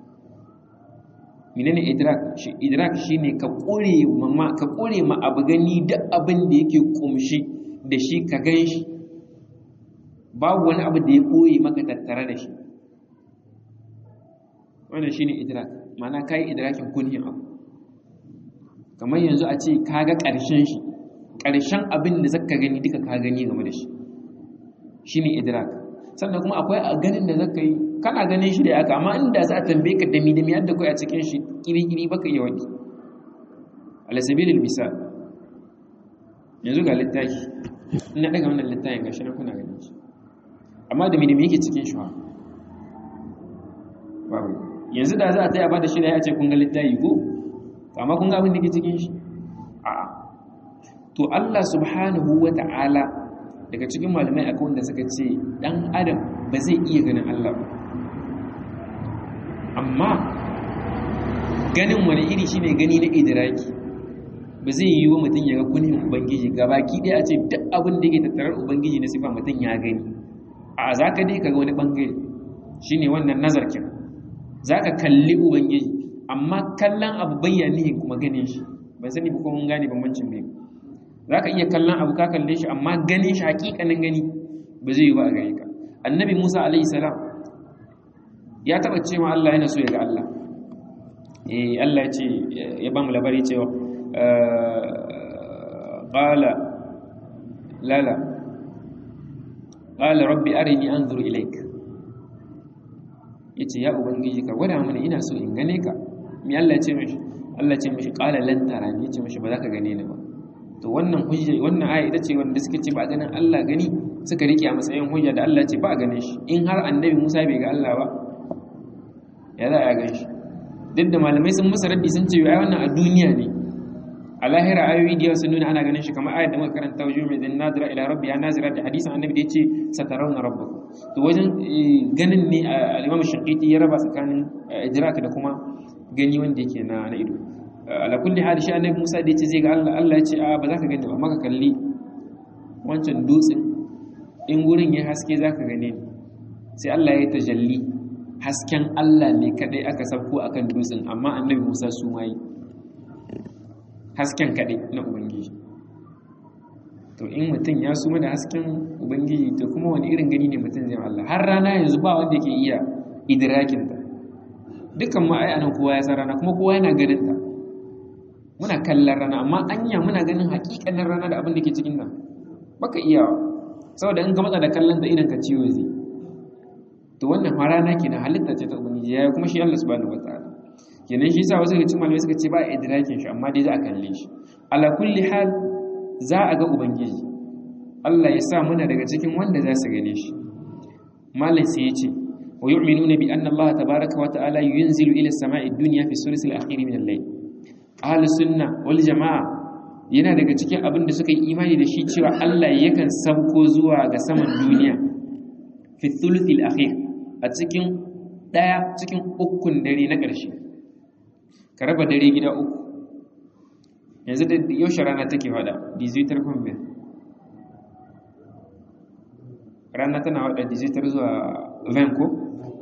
menene idrak shi idrak shine ka kore ma ka kore ma abu gani duk abin da yake kumshi da shi ka ganshi babu wani abu da ya koyi maka tattare da shi wannan shine idrak ma'ana kai idrakin kunhin abu kamar yanzu a ce kaga ƙarshen shi ƙarshen abin da zaka gani duka ka gani game da shi shine idrak sannan kuma akwai a ganin da zaka yi kana ganin shi da aka amma inda za a tambaye ka dami dami yadda kai a cikin shi kiri-kiri baka iya wani ala sabilil misal yanzu ga littafi ina daga wannan littafin gashi na kuna ganin shi amma dami dami yake cikin shi babu yanzu da za a taya ba da shi da ya ce kun ga littafi ko amma kun ga abin da ke cikin shi a'a to Allah subhanahu wa ta'ala daga cikin malamai akwai wanda suka ce dan adam ba zai iya ganin Allah ba amma ganin wani iri shine gani na idraki ba zai yi wa mutum ya ga kunin ubangiji gabaki ɗaya a ce duk abin da yake tattarar ubangiji na sifa mutum ya gani a za ka dai ka ga wani ɓangare shine wannan nazarkin za ka kalli ubangiji amma kallon abu bayyanihin kuma ganin shi ban sani ba ko mun gane bambancin biyu za ka iya kallon abu ka kalle shi amma ganin shi hakikanin gani ba zai yi ba a gare ka annabi musa alaihi salam ya taba cewa allah yana so ya ga allah eh allah ya ce ya ba mu labari cewa qala lala qala rabbi arini anzur ilaik yace ya ubangiji ka gwada mana ina so in gane ka mi allah ya ce mishi allah ya ce mishi qala lan tarani ya ce mishi ba za ka gane ni ba to wannan hujja wannan aya ita ce wanda suka ce ba ganin Allah gani suka rike a matsayin hujja da Allah ce ba ganin shi in har annabi Musa bai ga Allah ba ya za a gan shi duk da malamai sun masa raddi sun ce ai wannan a duniya ne a lahira ayoyi da sun nuna ana ganin shi kamar ayat da muka karanta wajen mai zan nazira ila rabbi ya nazira da hadisin annabi da yace satarawna rabbakum to wajen ganin ne al-imam shaqiqi ya raba tsakanin idrak da kuma gani wanda yake na na ido ala kulli hali shi annabi Musa da yace zai ga Allah Allah ya ce a ba za ka gani ba maka kalli wancan dutsen in gurin ya haske za ka gane ni sai Allah ya tajalli hasken Allah ne kadai aka sauko akan dutsen amma annabi Musa su mai hasken kadai na ubangiji to in mutum ya suma da hasken ubangiji to kuma wani irin gani ne mutum zai Allah har rana yanzu ba wanda ke iya idrakin ta dukan ma ai anan kowa ya san rana kuma kowa yana ganin ta muna kallon rana amma anya muna ganin hakikanin rana da abin da ke cikin nan baka iya saboda in ka matsa da kallon da idan ka ciwo zai to wannan ma rana kenan halitta ce ta ubangiji yayi kuma shi Allah subhanahu wataala kenan shi yasa wasu daga cikin malamai suka ce ba idrakin shi amma dai za a kalle shi ala kulli hal za a ga ubangiji Allah ya sa muna daga cikin wanda za su gane shi malam sai ya ce wa yu'minuna bi anna Allah tabaaraka wa ta'ala yunzilu ila as-sama'i ad-dunya fi sulus al-akhir min al-layl ahli sunna wal jama'a yana daga cikin abin da suka yi imani da shi cewa Allah yakan sauko zuwa ga saman duniya fi thuluth al-akhir a cikin daya cikin ukun dare na ƙarshe ka raba dare gida uku yanzu da yaushe rana take fada dizitar kwambe rana tana wada dizitar zuwa van ko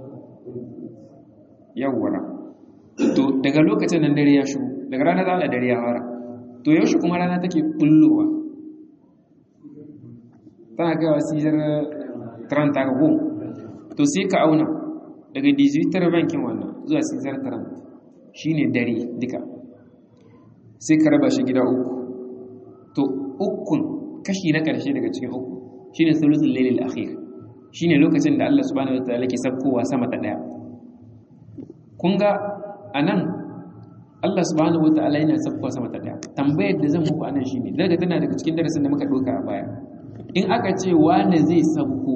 yawwara to daga lokacin nan dare ya shigo daga rana za a dare ya fara to yaushe kuma rana take bullowa tana kaiwa sijar 30 ga ko to sai ka auna daga dizitar bankin wannan zuwa sijar 30 shine dare duka sai ka raba shi gida uku to ukun kashi na ƙarshe daga cikin uku shine thuluthul laylil akhir shine lokacin da Allah subhanahu wataala ke sabkowa sama ta daya kun ga anan Allah subhanahu wataala yana sabkowa sama ta daya tambayar da zan muku anan shine daga tana daga cikin darasin da muka doka a baya in aka ce wane zai sabko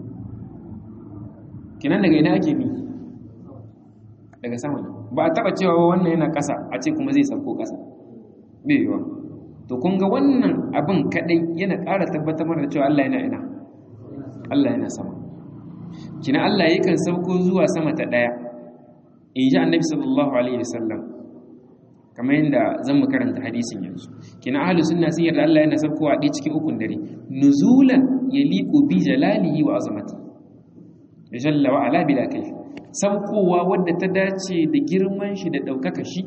kinan daga ina ake bi daga sama ne ba a taba cewa wannan yana ƙasa a ce kuma zai sauko ƙasa bai yiwa to kun ga wannan abin kadai yana ƙara tabbatar da cewa Allah yana ina Allah yana sama kina Allah yakan sauko zuwa sama ta daya in ji annabi sallallahu alaihi wasallam kamar yadda zan mu karanta hadisin yanzu kina ahlus sunna sun yarda Allah yana saukowa a cikin ukun dare nuzulan yaliqu bi jalalihi wa azamati jalla wa ala bila kayf saukowa wadda ta dace da girman shi da ɗaukaka shi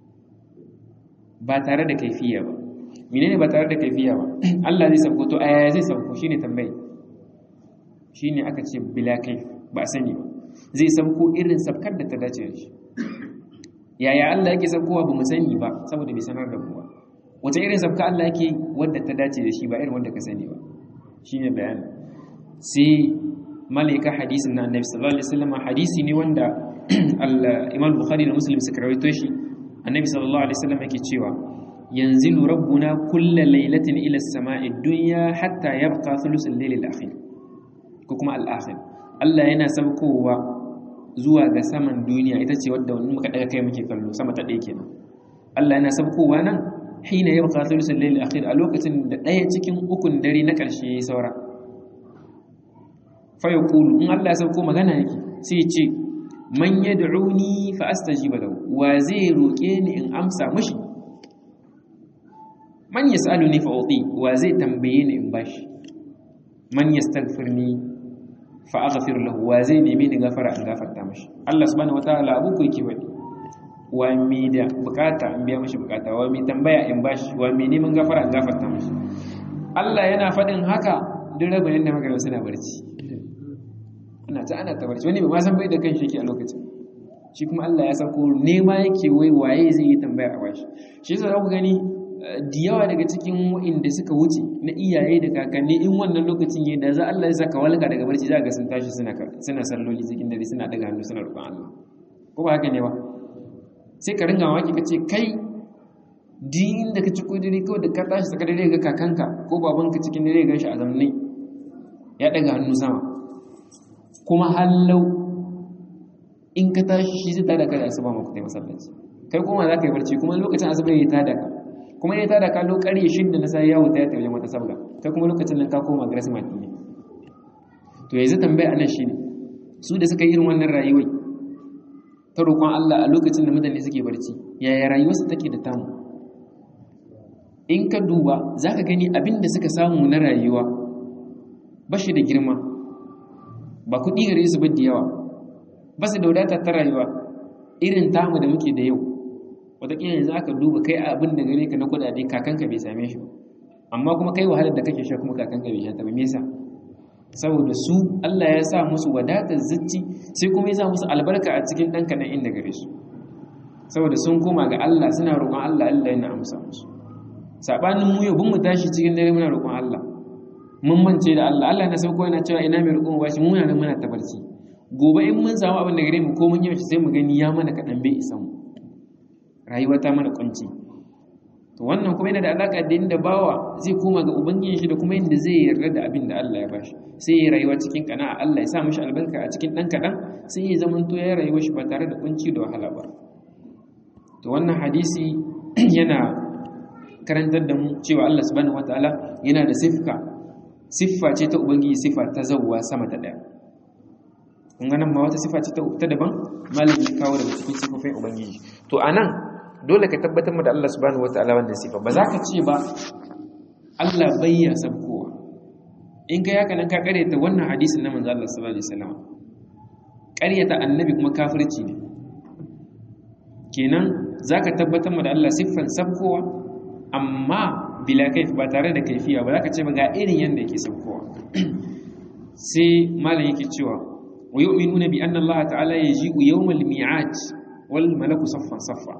ba tare da kaifiya ba menene ba tare da kaifiya ba Allah zai sauko to aya zai sauko shine tambayi shine aka ce bila kaif ba sani ba zai sabko irin sabkar da ta dace da shi yaya Allah yake sabkowa ba mu sani ba saboda bai sanar da mu ba wata irin sabka Allah yake wadda ta dace da shi ba irin wanda ka sani ba shine bayani sai malaika hadisin na annabi sallallahu alaihi wasallam hadisi ne wanda al-Imam Bukhari da Muslim suka rawaito shi annabi sallallahu alaihi wasallam yake cewa yanzilu rabbuna kulla lailatin ila as-sama'i dunya hatta yabqa thuluth al-layl al-akhir ko kuma al-akhir Allah yana saukowa zuwa ga saman duniya ita ce wadda wani muka daga kai muke kallo sama ta ɗaya kenan Allah yana saukowa nan hina yabqa thuluth al-layl al-akhir a lokacin da ɗaya cikin ukun dare na ƙarshe yayi saura fa yaqulu in Allah ya sauko magana yake sai ya ce man yad'uni fa astajiba lahu wa zai roke ni in amsa mishi man yas'aluni fa uti wa zai tambaye ni in bashi man yastaghfirni fa aghfir lahu wa zai nemi ni gafara in gafarta mishi Allah subhanahu wataala abu ko yake wadi wa mi da bukata in biya mishi bukata wa mi tambaya in bashi wa mi neman gafara in gafarta mishi Allah yana faɗin haka duk rabin da magana suna barci ana ta ana ta barci wani ba ma san bai da kan shi yake a lokacin shi kuma Allah ya sako nema yake wai waye zai yi tambaya a bashi shi yasa ku gani da yawa daga cikin wa'inda suka wuce na iyaye da kakanni in wannan lokacin yayin da za Allah ya saka walka daga barci za ga sun tashi suna suna salloli cikin dare suna daga hannu suna roƙon Allah ko ba haka ne ba sai ka ringa waki kace kai din da ka ci ko dare kawai da ka tashi saka dare ga kakanka ko babanka cikin dare ga shi a zamne ya daga hannu sama kuma hallau in ka tashi shi zai tada ka da asuba maka kai masallaci kai kuma za ka yi barci kuma lokacin asuba ya tada ka kuma ya tada ka lokari shidda na sai yawo ta wajen wata sabga kai kuma lokacin nan ka koma grass mat ne to yanzu tambaya anan shine su da suka yi irin wannan rayuwai ta roƙon Allah a lokacin da mutane suke barci yaya rayuwarsu take da tamu in ka duba zaka gani abin da suka samu na rayuwa ba shi da girma ba kuɗi gare su ba da yawa ba su da wadata ta rayuwa irin tamu da muke da yau wataƙila yanzu aka duba kai abin da gare ka na kuɗaɗe kakanka bai same shi amma kuma kai wahalar da kake sha kuma kakanka bai sha ta ba me yasa saboda su Allah ya sa musu wadatar zuci sai kuma ya sa musu albarka a cikin ɗan kaɗan inda gare su saboda sun koma ga Allah suna roƙon Allah Allah yana amsa musu sabanin mu yau bin mu tashi cikin dare muna roƙon Allah mun mance da Allah Allah na sauko yana cewa ina mai roƙon bashi muna nan muna tabarci gobe in mun samu abin da gare mu ko mun yi sai mu gani ya mana kaɗan bai isa mu rayuwa ta mana kunci to wannan kuma yana da alaka da inda bawa zai koma ga ubangijin shi da kuma inda zai yarda da abin da Allah ya bashi sai ya rayuwa cikin kana'a Allah ya sa mishi albarka a cikin dan kadan sai ya zama to ya rayuwa shi ba tare da kunci da wahala ba to wannan hadisi yana karantar da mu cewa Allah subhanahu wataala yana da siffa siffa ce ta ubangiji siffa ta zawwa sama ta daya kun ga nan ma wata siffa ce ta daban malami kawo daga cikin siffofin ubangiji to anan dole ka tabbatar mu da Allah subhanahu wataala wannan sifa ba za ka ce ba Allah bayya sabkowa in ka yaka nan ka karyata wannan hadisin na manzo Allah sallallahu alaihi wasallam karyata annabi kuma kafirci ne kenan zaka tabbatar mu da Allah siffan sabkowa amma bila kaif ba tare da kaifiya ba za ka ce ba ga irin yanda yake sabkowa sai malam yake cewa wa yu'minuna bi anna Allah ta'ala yaji'u yawmal mi'ad wal malaku saffan saffa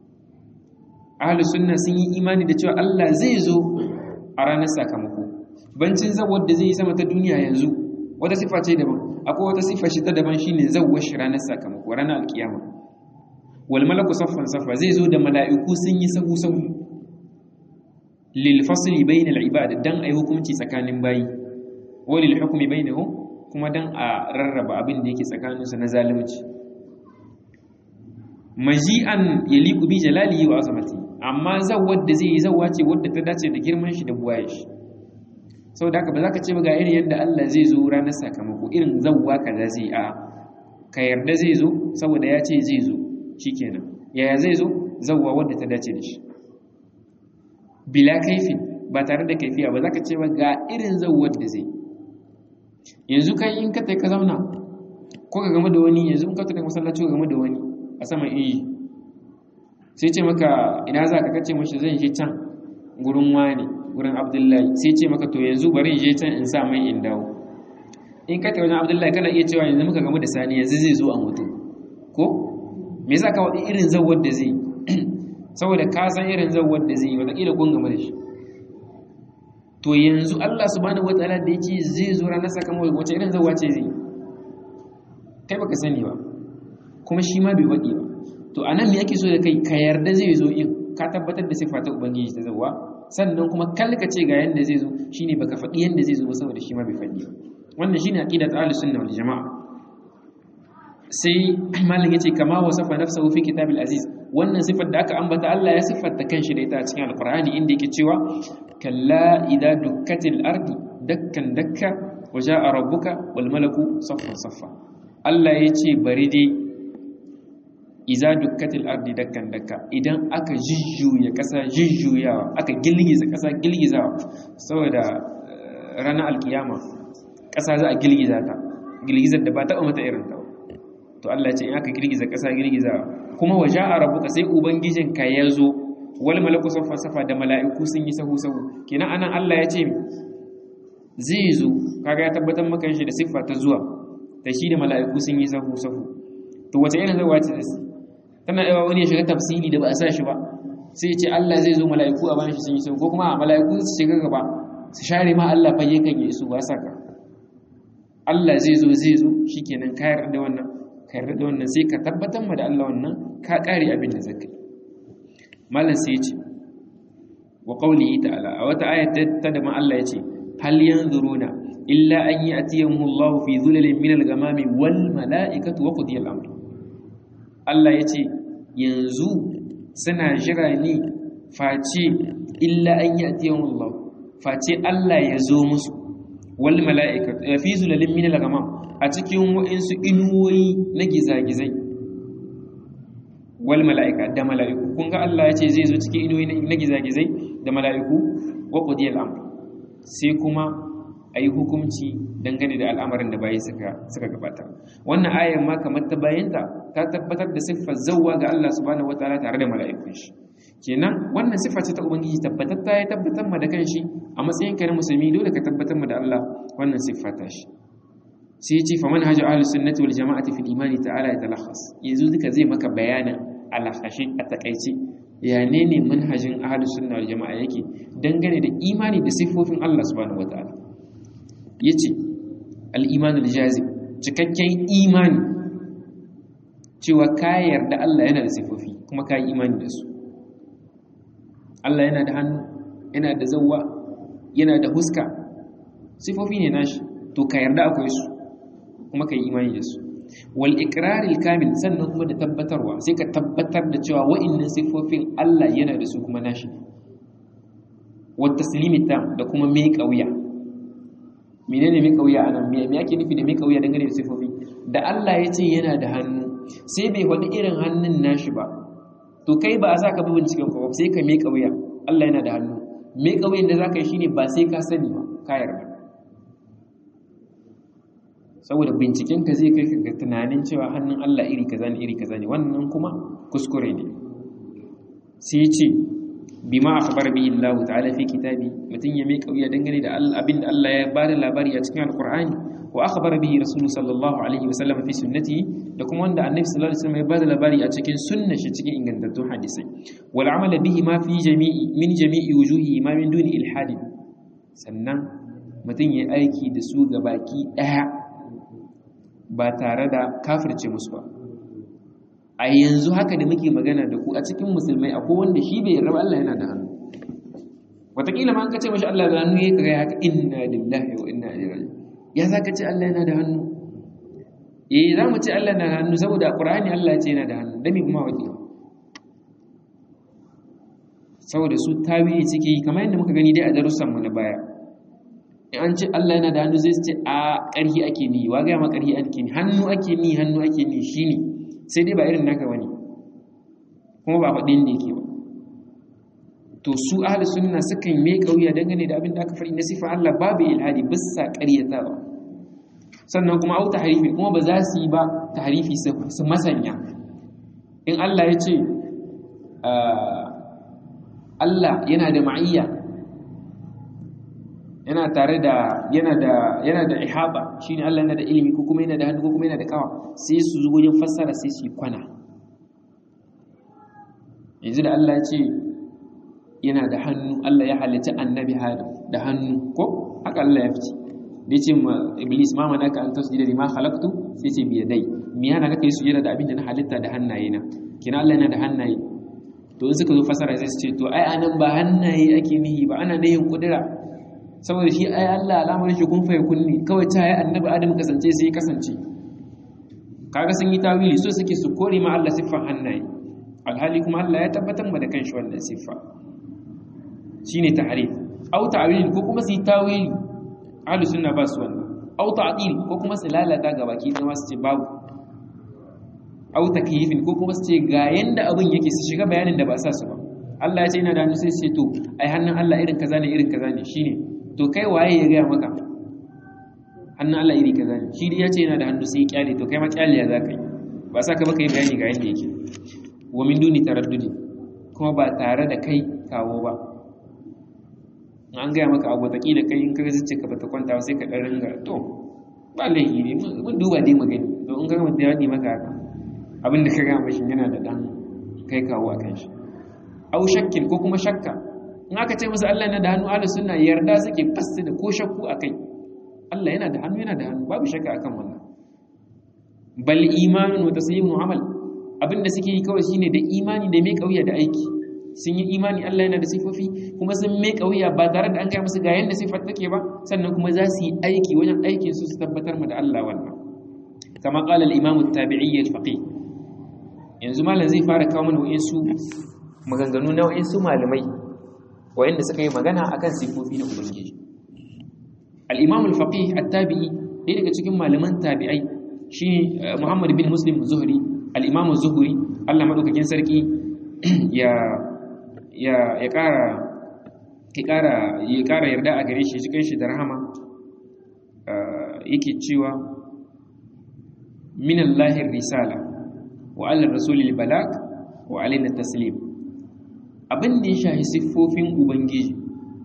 ahlus sunna sun yi imani da cewa Allah zai zo a ranar sakamako bancin zawar da zai yi sama ta duniya yanzu wata sifa ce daban akwai wata sifa shi ta daban shine zawwar shi ranar sakamako ranar alkiyama wal malaku saffan saffa zai zo da mala'iku sun yi sahu sahu lil fasli bayna al ibad dan ai hukunci tsakanin bayi wa lil hukmi bainahum kuma dan a rarraba abin da yake tsakaninsu na zalunci maji'an yaliqu bi jalalihi wa azamati amma zawwar da zai yi zawwa ce wadda ta dace da girman shi da buwaye shi saboda haka ba za ka ce ba ga irin yadda Allah zai zo ranar sakamako irin zawwa kaza zai a ka yarda zai zo saboda ya ce zai zo shikenan yaya zai zo zawwa wadda ta dace da shi bila kaifin ba tare da kaifiya ba za ka ce ba ga irin zawwar da zai yanzu kai in ka tai ka zauna ko ka game da wani yanzu in ka tai masallaci ka game da wani a saman iyi sai ce maka ina za ka kace mashi zan je can gurin wani gurin abdullahi sai ce maka to yanzu bari je can in sa mai in dawo in ka wajen abdullahi kana iya cewa yanzu muka gamu da sani yanzu zai zo a mutu ko me yasa ka wadi irin zawar da zai saboda ka san irin zawar da zai wataƙila kun gamu da shi to yanzu Allah subhanahu wataala da yake zai zo ranar sakamako wace irin zawwa ce zai kai baka sani ba kuma shi ma bai faɗi ba to anan me yake so da kai ka yarda zai zo in ka tabbatar da sifa ta ubangiji ta zawwa sannan kuma kalka ce ga yanda zai zo shine baka faɗi yanda zai zo ba saboda shi ma bai faɗi ba wannan shine aqidat ahlus sunna wal jamaa sai malam yace kama wasafa nafsuhu fi kitabil aziz wannan sifar da aka ambata Allah ya siffanta kanshi da ita a cikin alqur'ani inda yake cewa kalla idza dukkatil ardi dakkan dakka wa jaa rabbuka wal malaku saffan saffa Allah yace bari dai idza dukkatil ardi dakkan dakka idan aka jujjuya kasa jujjuyawa aka gilgiza kasa gilgizawa saboda ranar alkiyama kasa za a gilgiza ta gilgizar da ba taɓa mata irin ta to Allah ce in aka girgiza ƙasa girgiza kuma waje a rabuka sai ubangijinka ya zo wal malaku safa safa da mala'iku sun yi sahu sahu kenan anan Allah ya ce zai zo kaga ya tabbatar maka shi da siffa ta zuwa da shi da mala'iku sun yi sahu sahu to wace irin zawa ce tana yawa wani ya shiga tafsiri da ba a sa shi ba sai ya ce Allah zai zo mala'iku a bayan shi sun yi sahu ko kuma mala'iku su shiga gaba su share ma Allah fage kan yi su ba saka Allah zai zo zai zo shikenan ka yarda da wannan ka yarda da wannan sai ka tabbatar ma da Allah wannan ka kare abin da zaka yi malam sai ya ce wa qawlihi ta'ala a wata ayat ta da ma Allah ya ce hal yanzuruna illa an ya'tiyahum Allah fi dhulalin min al-ghamami wal mala'ikatu wa qudiya al-amr Allah ya ce yanzu suna jira ne face illa an ya'tiyahum Allah face Allah ya zo musu wal mala'ikatu fi zulalin min al-ghamam a cikin wa'insu inuwoyi na gizagizai wal mala'ika da mala'iku kun ga Allah ya ce zai zo cikin inuwoyi na gizagizai da mala'iku wa qudiyal amr sai kuma ayi hukunci dangane da al'amarin da bayi suka suka gabata wannan ayar ma kamar ta bayanta ta tabbatar da siffar zawwa ga Allah subhanahu wataala tare da mala'ikun shi kenan wannan siffa ce ta ubangiji tabbatar ta ya tabbatar ma da kanshi a matsayin ka na musulmi dole ka tabbatar ma da Allah wannan siffa ta shi sai ce fa manhaj ahlus sunnati wal jama'ati fil imani ta'ala ya talakhas yanzu duka zai maka bayanin alhashi a takaice ya ne ne manhajin ahlus sunna wal jama'a yake dangane da imani da siffofin Allah subhanahu wataala yace al iman al jazim cikakken imani cewa ka yarda Allah yana da siffofi kuma ka yi imani da su Allah yana da hannu yana da zawwa yana da huska sifofi ne nashi to ka yarda akwai su kuma ka yi imani da su wal iqraril kamil sannan kuma da tabbatarwa sai ka tabbatar da cewa wa'annan sifofin Allah yana da su kuma nashi wa taslimi tam da kuma mai kauya menene mai kauya anan me me yake nufi da mai kauya dangane da sifofi da Allah ya ce yana da hannu sai bai wani irin hannun nashi ba to kai ba a sa ka bi binciken ka ba sai ka mai kauya Allah yana da hannu mai kauyen da zaka yi shine ba sai ka sani ba ka yarda saboda binciken ka zai kai ga tunanin cewa hannun Allah iri kaza ne iri kaza ne wannan kuma kuskure ne sai ya ce bima akhbar bihi Allah ta'ala fi kitabi mutun ya mai kauya dangane da abin da Allah ya bada labari a cikin alqur'ani wa akhbar bihi rasulullahi sallallahu alaihi wasallam fi sunnatihi da kuma wanda annabi sallallahu alaihi wasallam ya bada labari a cikin sunnar shi cikin ingantattun hadisai wal amal bihi ma fi jami'i min jami'i wujuhi ma min duni ilhadin sannan mutum ya aiki da su ga baki daya ba tare da kafirce musu ba a yanzu haka da muke magana da ku a cikin musulmai akwai wanda shi bai yarda Allah yana da hannu wataƙila ma an ka ce mashi Allah da hannu ya kaga haka inna lillahi wa inna ilaihi raji'un ya za ka ce Allah yana da hannu eh za mu ce Allah yana da hannu saboda Qur'ani Allah ya ce yana da hannu dami kuma wake saboda su tawili suke yi kamar yadda muka gani dai a darussan mu na baya in an ce Allah yana da hannu zai ce a ƙarhi ake ni wa ga ma ƙarhi ake ni hannu ake ni hannu ake ni shine sai dai ba irin naka bane kuma ba faɗin ne yake ba to su ahli sunna sukan mai kauya dangane da abin da aka faɗi na sifa Allah babu ilhadi bisa ƙaryatawa sannan kuma au tahrifi kuma ba za su yi ba tahrifi su masanya in Allah ya ce Allah yana da ma'iyya yana yana tare da yana da yana da ihaba shine Allah yana da ilimi ko kuma yana da hannu ko kuma yana da kawa sai su zo wajen fassara sai su yi kwana yanzu da Allah ya ce yana da hannu Allah ya halitta annabi Adam da hannu ko haka Allah ya fice da yace ma iblis ma manaka an tasjuda lima khalaqtu sai ce bi yadai me yana kake sujada da abin da na halitta da hannaye na kina Allah yana da hannaye to in suka zo fasara sai su ce to ai anan ba hannaye ake nihi ba ana nihin kudura saboda shi ai Allah alamar shi kun faye kunni kawai ta yi annabi Adam kasance sai kasance kaga sun yi tawili so suke su kore ma Allah siffan hannaye alhali kuma Allah ya tabbatar ma da kanshi wannan siffa shine tahrif au ta'wil ko kuma su yi tawili ahlus sunna ba su wannan au ta'dil ko kuma su lalata ga baki da su ce babu au takyifin ko kuma su ce ga yanda abin yake su shiga bayanin da ba sa su ba Allah ya ce ina da hannu sai su ce to ai hannun Allah irin kaza ne irin kaza ne shine to kai waye ya gaya maka hannun Allah iri kaza ne shi ya ce yana da hannu sai ya kyale to kai ma kyale ya za ka yi ba sa ka baka yi bayani ga yanda yake wa min duni taraddudi kuma ba tare da kai kawo ba an gaya maka abu ta da kai in ka zuce ka bata kwanta sai ka dan ringa to ba laifi ne mun duba dai magani to in ka mutum ya yi maka haka abin da ka gaya mashi yana da dan kai kawo a kan shi au shakkin ko kuma shakka in aka ce musu Allah yana da hannu ahlus sunna yarda suke fasta da ko shakku akai Allah yana da hannu yana da hannu babu shakka akan wannan bal imanun wa taslimu amal abinda suke yi kawai shine da imani da mai kauya da aiki sun yi imani Allah yana da sifofi kuma sun mai kauya ba tare da an kai musu ga yanda sifar take ba sannan kuma za su yi aiki wajen aikin su su tabbatar mu da Allah wannan kama qala al-imam at-tabi'i al-faqih yanzu malam zai fara kawo mana wa'insu maganganu na wa'insu malamai wa'inda suka yi magana akan sifofi na ubangiji al-imam al-faqih at-tabi'i ɗaya daga cikin malaman tabi'ai shi Muhammad bin Muslim Zuhri al-imam Zuhri Allah madaukakin sarki ya ya ya ƙara ya ƙara ya ƙara yarda a gare shi cikin shi da rahama yake cewa min Allah risala wa ala rasulil balag wa alaina taslim abin da ya shahi siffofin ubangiji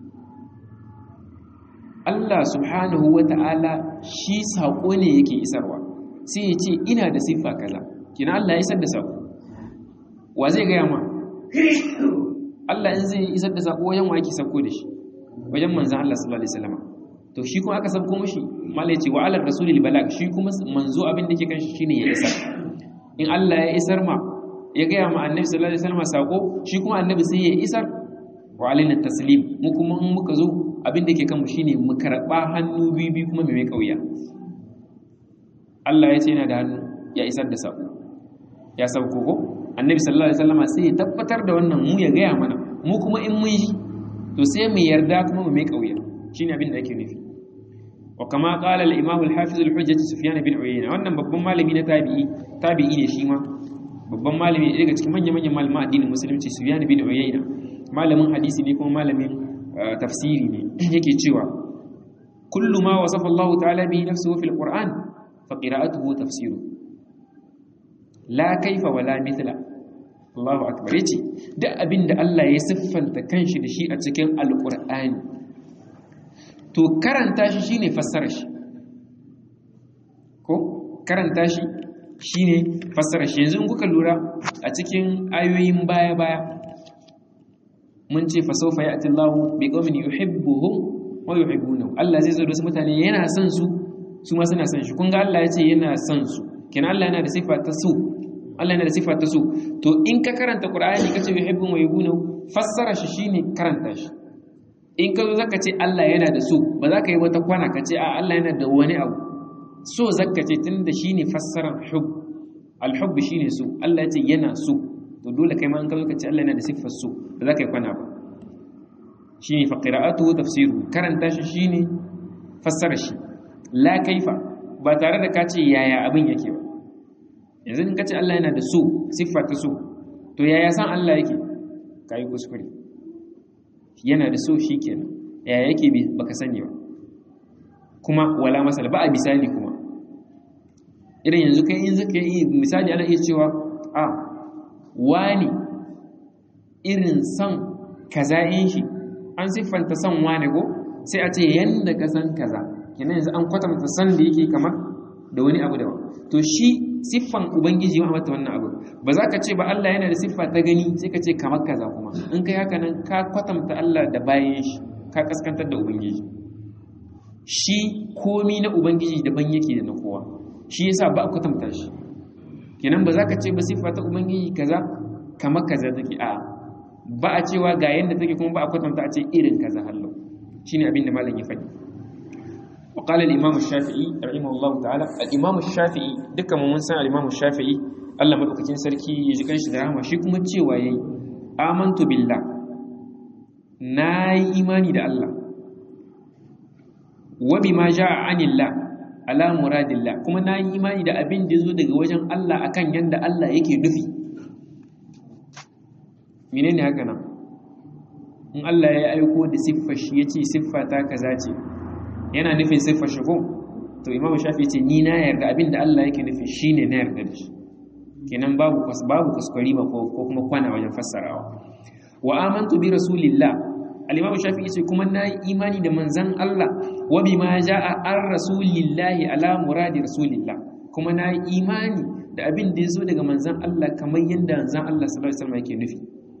Allah subhanahu wa ta'ala shi saƙo ne yake isarwa sai ya ce ina da siffa kaza kina Allah ya isar da saƙo wa zai gaya ma Allah in zai isar da saƙo wajen wa yake sauko da shi wajen manzan Allah sallallahu alaihi wasallam to shi kuma aka sauko mishi mallai ce wa ala rasulil balag shi kuma manzo abin da yake kan shi shine ya isar in Allah ya isar ma ya gaya ma annabi sallallahu alaihi wasallam sako shi kuma annabi sai ya isar wa alaina taslim mu kuma in muka zo abin da yake kanmu shine mu karba hannu bibi kuma mai kauya Allah ya ce yana da hannu ya isar da sako ya sauko ko annabi sallallahu alaihi wasallam sai ya tabbatar da wannan mu ya gaya mana mu kuma in mun yi to sai mu yarda kuma mu mai kauya shine abin da ake nufi wa kama qala al-imam al-hafiz al-hujjah sufyan bin uyayna wannan babban malami na tabi'i tabi'i ne shi ma babban malami ne daga cikin manyan manyan malaman addinin musulunci sufyan bin uyayna malamin hadisi ne kuma malamin tafsiri ne yake cewa kullu ma wasafa Allah ta'ala bihi nafsuhu fil qur'an fa qira'atuhu tafsiru la kaifa wala mithla Allahu akbar yace duk abinda Allah ya siffanta kanshi da shi a cikin alqur'ani to karanta shi shine fassara shi ko karanta shi shine fassara shi yanzu in kuka lura a cikin ayoyin baya baya mun ce fa sawfa ya'ti Allahu bi qaumin yuhibbuhum wa yuhibbunahu Allah zai zo da su mutane yana son su su ma suna son shi kun ga Allah ya ce yana son su kenan Allah yana da sifa ta so Allah yana da sifa ta so to in ka karanta Qur'ani kace yuhibbuhum wa yuhibbunahu fassara shi shine karanta shi in ka zo zaka ce Allah yana da so ba za ka yi wata kwana ka ce a Allah yana da wani abu so zaka ce tunda shine fassarar hub al-hubb shine so Allah ya ce yana so to dole kai ma in ka zo ka ce Allah yana da siffar so ba za ka yi kwana ba shine fa qira'atuhu tafsiru karanta shi shine fassara shi la kaifa ba tare da ka ce yaya abin yake ba yanzu in ka ce Allah yana da so siffa ta so to yaya san Allah yake kai kuskure yana da so shi kenan ya yake baka sani ba kuma wala masala ba a misali kuma irin yanzu kai in zaka yi misali ana iya cewa a wani irin son kaza in shi an siffanta son wani ko sai a ce yanda ka san kaza kenan yanzu an kwatanta san da yake kamar da wani abu daban to shi siffan ubangiji ya mata wannan abu ba za ka ce ba Allah yana da siffa ta gani sai ka ce kamar kaza kuma in kai haka nan ka kwatanta Allah da bayan shi ka kaskantar da ubangiji shi komi na ubangiji daban yake da na kowa shi yasa ba a kwatanta shi kenan ba za ka ce ba siffa ta ubangiji kaza kamar kaza take a ba a cewa ga yanda take kuma ba a kwatanta a ce irin kaza hallo shine abin da malam ya faɗi وقال الإمام الشافعي رحمه الله تعالى الإمام الشافعي دكا من سان الإمام الشافعي الله مدوكacin sarki ya ji kanshi da rahama shi kuma cewa yayi amantu billah nayi imani da Allah wa bima jaa anillah ala muradillah kuma nayi imani da abin da zo daga wajen Allah akan yanda Allah yake nufi menene haka nan in Allah ya aiko da siffar shi yace siffa ta kaza ce yana nufin siffar shi ko to imamu shafi ce ni na yarda abinda Allah yake nufi shine na yarda da shi kenan babu babu kuskure ba ko kuma kwana wajen fassarawa wa amantu bi rasulillah al-imamu shafi yace kuma na yi imani da manzon Allah wa bima jaa ar rasulillahi ala muradi rasulillah kuma na yi imani da abin da yazo daga manzon Allah kamar yanda manzon Allah sallallahu alaihi wasallam yake nufi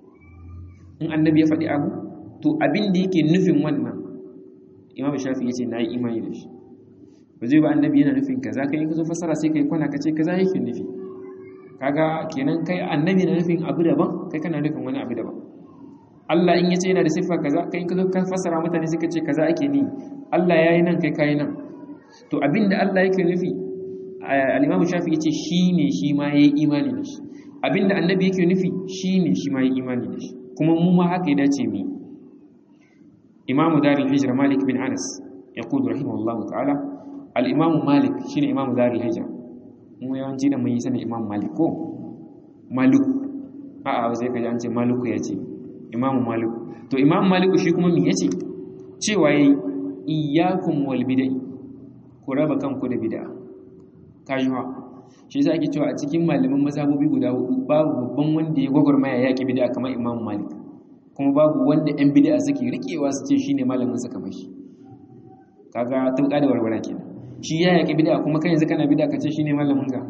in annabi ya faɗi abu to abin da yake nufin wannan imam shafi ya ce na yi imani da shi ba zai ba annabi yana nufin kaza kai ka zo fasara sai kai kwana ka ce kaza yake nufi kaga kenan kai annabi na nufin abu daban kai kana nufin wani abu daban Allah in yace yana da siffa kaza kai ka zo ka fasara mutane suka ce kaza ake ni Allah yayi nan kai kai nan to abinda Allah yake nufi al-imam shafi yace shine shi ma yayi imani da shi abinda annabi yake nufi shine shi ma yayi imani da shi kuma mu ma haka ya dace mu إمام دار الهجرة مالك بن أنس يقول رحمه الله تعالى الإمام مالك شين إمام دار الهجرة mu yawanci da mun yi sanin imam malik ko malik a a sai kaji an ce maliku ya ce imam malik to imam malik shi kuma me yace cewa yayi iyyakum wal bid'ah ku raba kanku da bid'a kayuwa shi yasa ake cewa a cikin malaman mazhabobi guda hudu babu babban wanda ya gwagwarmaya yaki bid'a kamar imam malik kuma babu wanda 'yan bid'a suke rikewa su ce shine malamin suka mashi kaga tauka da warwara kenan shi ya yaki bid'a kuma kai yanzu kana bid'a kace shine malamin ka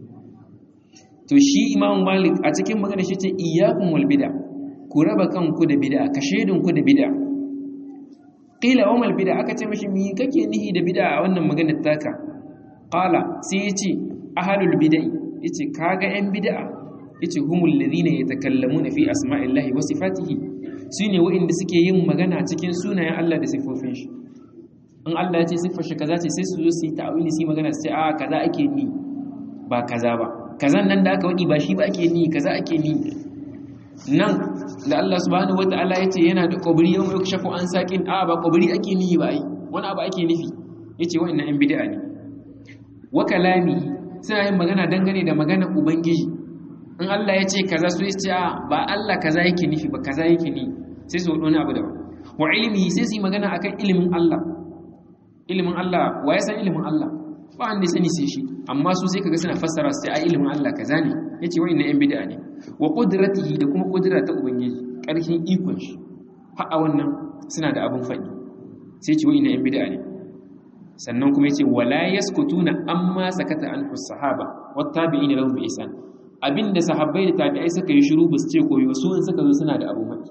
to shi imam malik a cikin magana shi ce iyyakum wal bid'a ku raba kanku da bid'a ka shedin ku da bid'a qila wa mal bid'a aka ce mashi mi kake nihi da bid'a a wannan maganar taka qala sai yace ahlul bid'i yace kaga 'yan bid'a yace humul ladina yatakallamuna fi asma'illahi wa sifatihi sune wa'inda suke yin magana cikin sunayen Allah da sifofin shi in Allah ya ce siffar shi kaza ce sai su zo su yi ta'awili su yi magana su ce a kaza ake ni ba kaza ba kazan nan da aka wadi ba shi ba ake ni kaza ake ni nan da Allah subhanahu wata'ala ya ce yana da qabri yau mai shafu an saqin a ba qabri ake ni ba ai wani abu ake nufi yace wa'annan yan bid'a ne wa kalami suna yin magana dangane da magana ubangiji in Allah ya ce kaza su ce a ba Allah kaza yake nufi ba kaza yake ni sai su wani abu da wa ilimi sai su yi magana akan ilimin Allah ilimin Allah wa ya san ilimin Allah ba wanda ya sani sai shi amma su sai kaga suna fassara su a ilimin Allah kaza ne yace wai na yan bid'a ne wa qudratihi da kuma qudra ta ubangiji karfin ikon shi har a wannan suna da abun faɗi sai ce wai na yan bid'a ne sannan kuma yace wala yaskutuna amma sakata anhu sahaba wat tabi'ina lahum bi ihsan abinda sahabbai da tabi'ai suka yi shiru ba su ce koyi ba su in suka zo suna da abu mai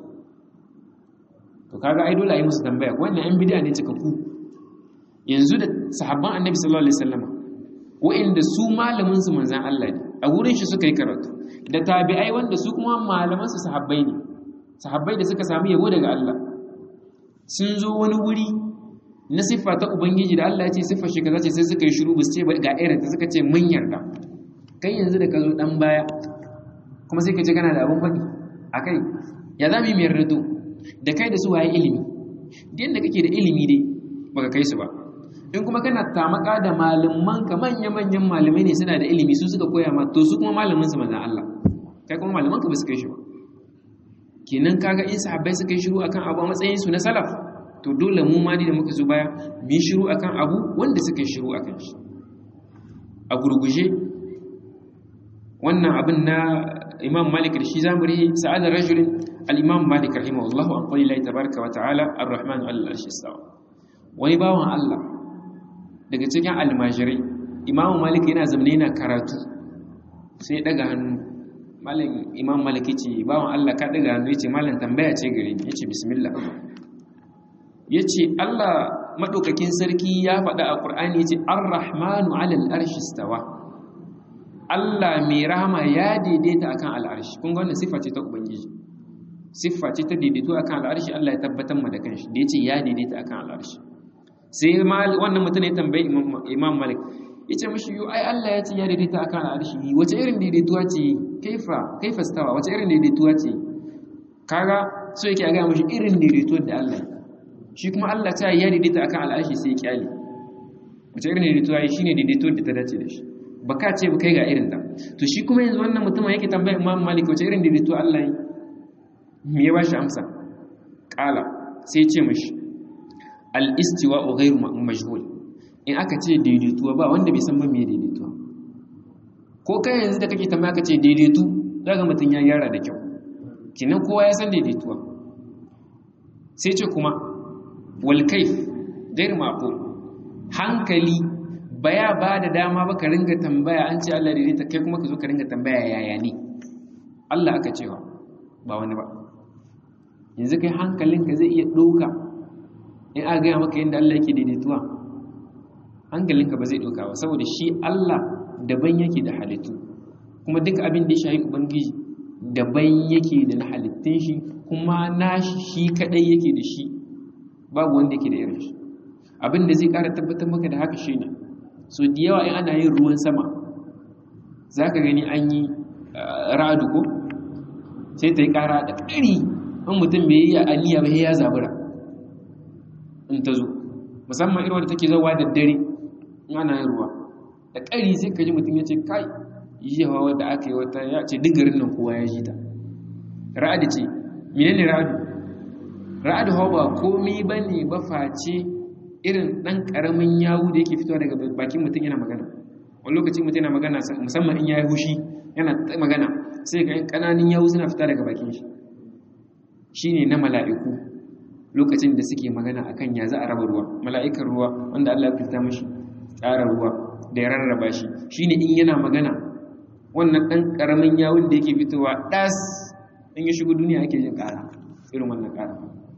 to kaga ai dole a yi musu tambaya wannan yan bid'a ne cika ku yanzu da sahabban annabi sallallahu alaihi wasallam wa'inda su malamin su manzon Allah ne a gurin shi suka yi karatu da tabi'ai wanda su kuma malaman su sahabbai ne sahabbai da suka samu yabo daga Allah sun zo wani wuri na siffa ta ubangiji da Allah ya ce siffar shi kaza ce sai suka yi shiru ba su ce ga irin ta suka ce mun yarda kai yanzu da ka zo dan baya kuma sai ka ce kana da abun faɗi a kai ya za mu yi mayar rado da kai da su waye ilimi da yadda kake da ilimi dai baka kai su ba in kuma kana tamaka da malaman ka manya-manyan malamai ne suna da ilimi su suka koya ma to su kuma malamin su manzan Allah kai kuma malaman ka ba su kai shi ba kenan kaga in sahabbai suka yi shiru akan abu a matsayin su na salaf to dole mu ma da muka zo baya mu yi shiru akan abu wanda suka yi shiru akan shi a gurguje wannan abin na imam malik da shi zamu rihi sa'adar rajulin al-imam malik rahimahullahu an qali la tabaraka wa ta'ala ar-rahman al-arshi istawa wani bawan Allah daga cikin almajirai imamu malik yana zamane yana karatu sai ya daga hannu malam imam malik ce bawan Allah ka daga hannu yace malam tambaya ce gare ni yace bismillah yace Allah madaukakin sarki ya faɗa a Qur'ani yace ar-rahmanu 'alal arshi stawa Allah mai rahama ya daidaita akan al'arshi kun ga wannan sifa ce ta ubangiji siffa ce ta daidaito akan al'arshi Allah ya tabbatar mu da kanshi da yace ya daidaita akan al'arshi sai wannan mutum ya tambayi Imam Malik yace mishi yo ai Allah ya ce ya daidaita akan al'arshi wace irin daidaituwa ce kaifa kaifa stawa wace irin daidaituwa ce kaga so yake ga mishi irin daidaituwar da Allah shi kuma Allah ta ya daidaita akan al'arshi sai ya kyale wace irin daidaituwa shine daidaituwar da ta dace da shi baka ce ba kai ga irin ta to shi kuma yanzu wannan mutumin yake tambaya Imam Malik wace irin daidaituwa Allah yi me ya bashi amsa kala sai ce mashi al-istiwa ghayru majhul in aka ce daidaituwa ba wanda bai san ba me daidaituwa ko kai yanzu da kake tambaya ka ce daidaitu daga mutun ya yara da kyau kinan kowa ya san daidaituwa sai ce kuma wal kayf ghayru maqul hankali baya ba da dama ba ka ringa tambaya an ce Allah daidaita kai kuma ka zo ka ringa tambaya yaya ne Allah aka cewa ba wani ba yanzu kai hankalinka zai iya ɗauka in a gaya maka yadda Allah yake daidaituwa hankalinka ba zai ɗauka ba saboda shi Allah daban yake da halittu kuma duk abin da ya shahi ubangiji daban yake da na halittun shi kuma nashi shi kadai yake da shi babu wanda yake da irin shi abin da zai ƙara tabbatar maka da haka shi ne so da yawa in ana yin ruwan sama za ka gani an yi ra'adu ko sai ta yi ƙara da ƙari in mutum bai yi aliya ba ya zabura in ta zo musamman irin wadda take zauwa da dare in ana yin ruwa da ƙari sai ka ji mutum ya ce kai yi hawa wadda aka yi wata ya ce duk garin nan kowa ya ji ta ra'adu ce mene ne ra'adu ra'adu hawa ba komi ba ne ba face irin ɗan ƙaramin yawu da yake fitowa daga bakin mutum yana magana wani lokaci mutum yana magana musamman in ya yi hushi yana magana sai ga ƙananin yawu suna fita daga bakin shi shine na mala'iku lokacin da suke magana akan ya za a raba ruwa mala'ikan ruwa wanda Allah ya fita mashi tsara ruwa da ya rarraba shi shine in yana magana wannan ɗan ƙaramin yawun da yake fitowa ɗas in ya shigo duniya ake jin ƙara irin wannan ƙara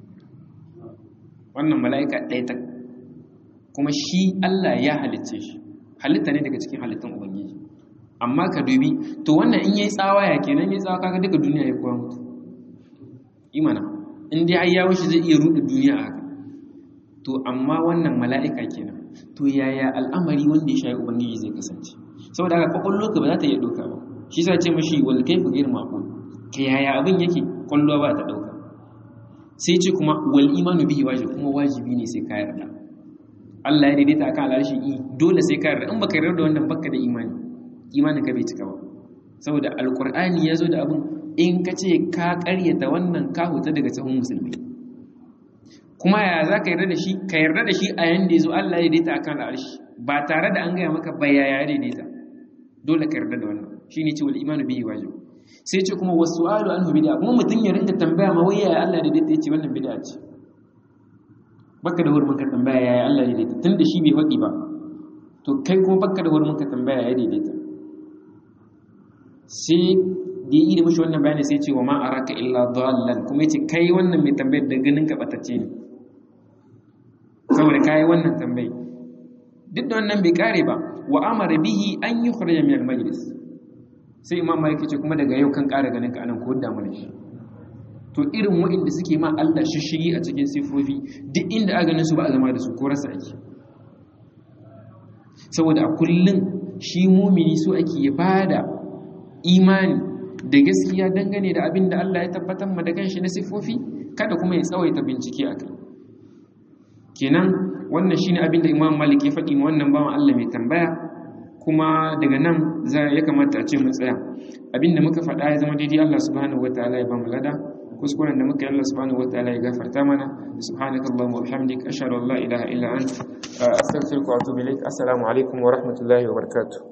wannan mala'ika ɗaya ta kuma shi Allah ya halicce shi halitta ne daga cikin halittun ubangiji amma ka dubi to wannan in yayi tsawa ya kenan yayi tsawa kaga duka duniya ya kowa mutu imana in dai har yawo shi zai iya ruɗe duniya a haka to amma wannan mala'ika kenan to yaya al'amari wanda ya shayi ubangiji zai kasance saboda haka kwakwallo ka ba za ta iya ɗauka ba shi sa ce mashi wal kaifu ghayr maqul ka yaya abin yake kwallo ba ta ɗauka sai ce kuma wal imanu bihi wajib kuma wajibi ne sai ka yarda Allah ya daidaita akan al'arshi i dole sai ka yarda in baka yarda da wannan baka da imani imanin ka bai cika ba saboda alqur'ani ya zo da abin in ka ce ka karyata wannan ka huta daga sahun musulmi kuma ya za ka yarda da shi ka yarda da shi a yanda ya zo Allah ya daidaita akan al'arshi ba tare da an gaya maka ba ya ya daidaita dole ka yarda da wannan shine ce wal imanu bihi wajib sai ce kuma wasu alu an bid'a kuma mutum ya rinka tambaya ma wai yaya Allah daidaita yace wannan bid'a ce baka da hurumin ka tambaya yaya Allah daidaita tunda shi bai faɗi ba to kai kuma baka da hurumin ka tambaya ya daidaita sai da yi da mashi wannan bayani sai ce wa ma araka illa dallan kuma yace kai wannan mai tambayar da ganin ka batacce ne saboda kai wannan tambayi duk da wannan bai kare ba wa amara bihi an yukhrija min al-majlis sai imam malik ce kuma daga yau kan kara ganin ka anan ko da mun shi to irin waɗanda suke ma Allah shishigi a cikin sifofi duk inda aka ganin su ba a zama da su ko rasa ake saboda a kullun shi mumini so ake ya bada imani da gaskiya dangane da abin da Allah ya tabbatar ma da kanshi na sifofi kada kuma ya tsawaita bincike a kai kenan wannan shine abin da Imam Malik ya faɗi ma wannan bawan Allah mai tambaya kuma daga nan ya kamata a ce mu tsaya abin da muka faɗa ya zama daidai Allah subhanahu wataala ya ba mu lada kuskuren da muka yi Allah subhanahu wataala ya gafarta mana subhanakallahumma wa bihamdika ashhadu an la ilaha illa anta astaghfiruka wa atubu ilaik assalamu alaikum wa rahmatullahi wa barakatuh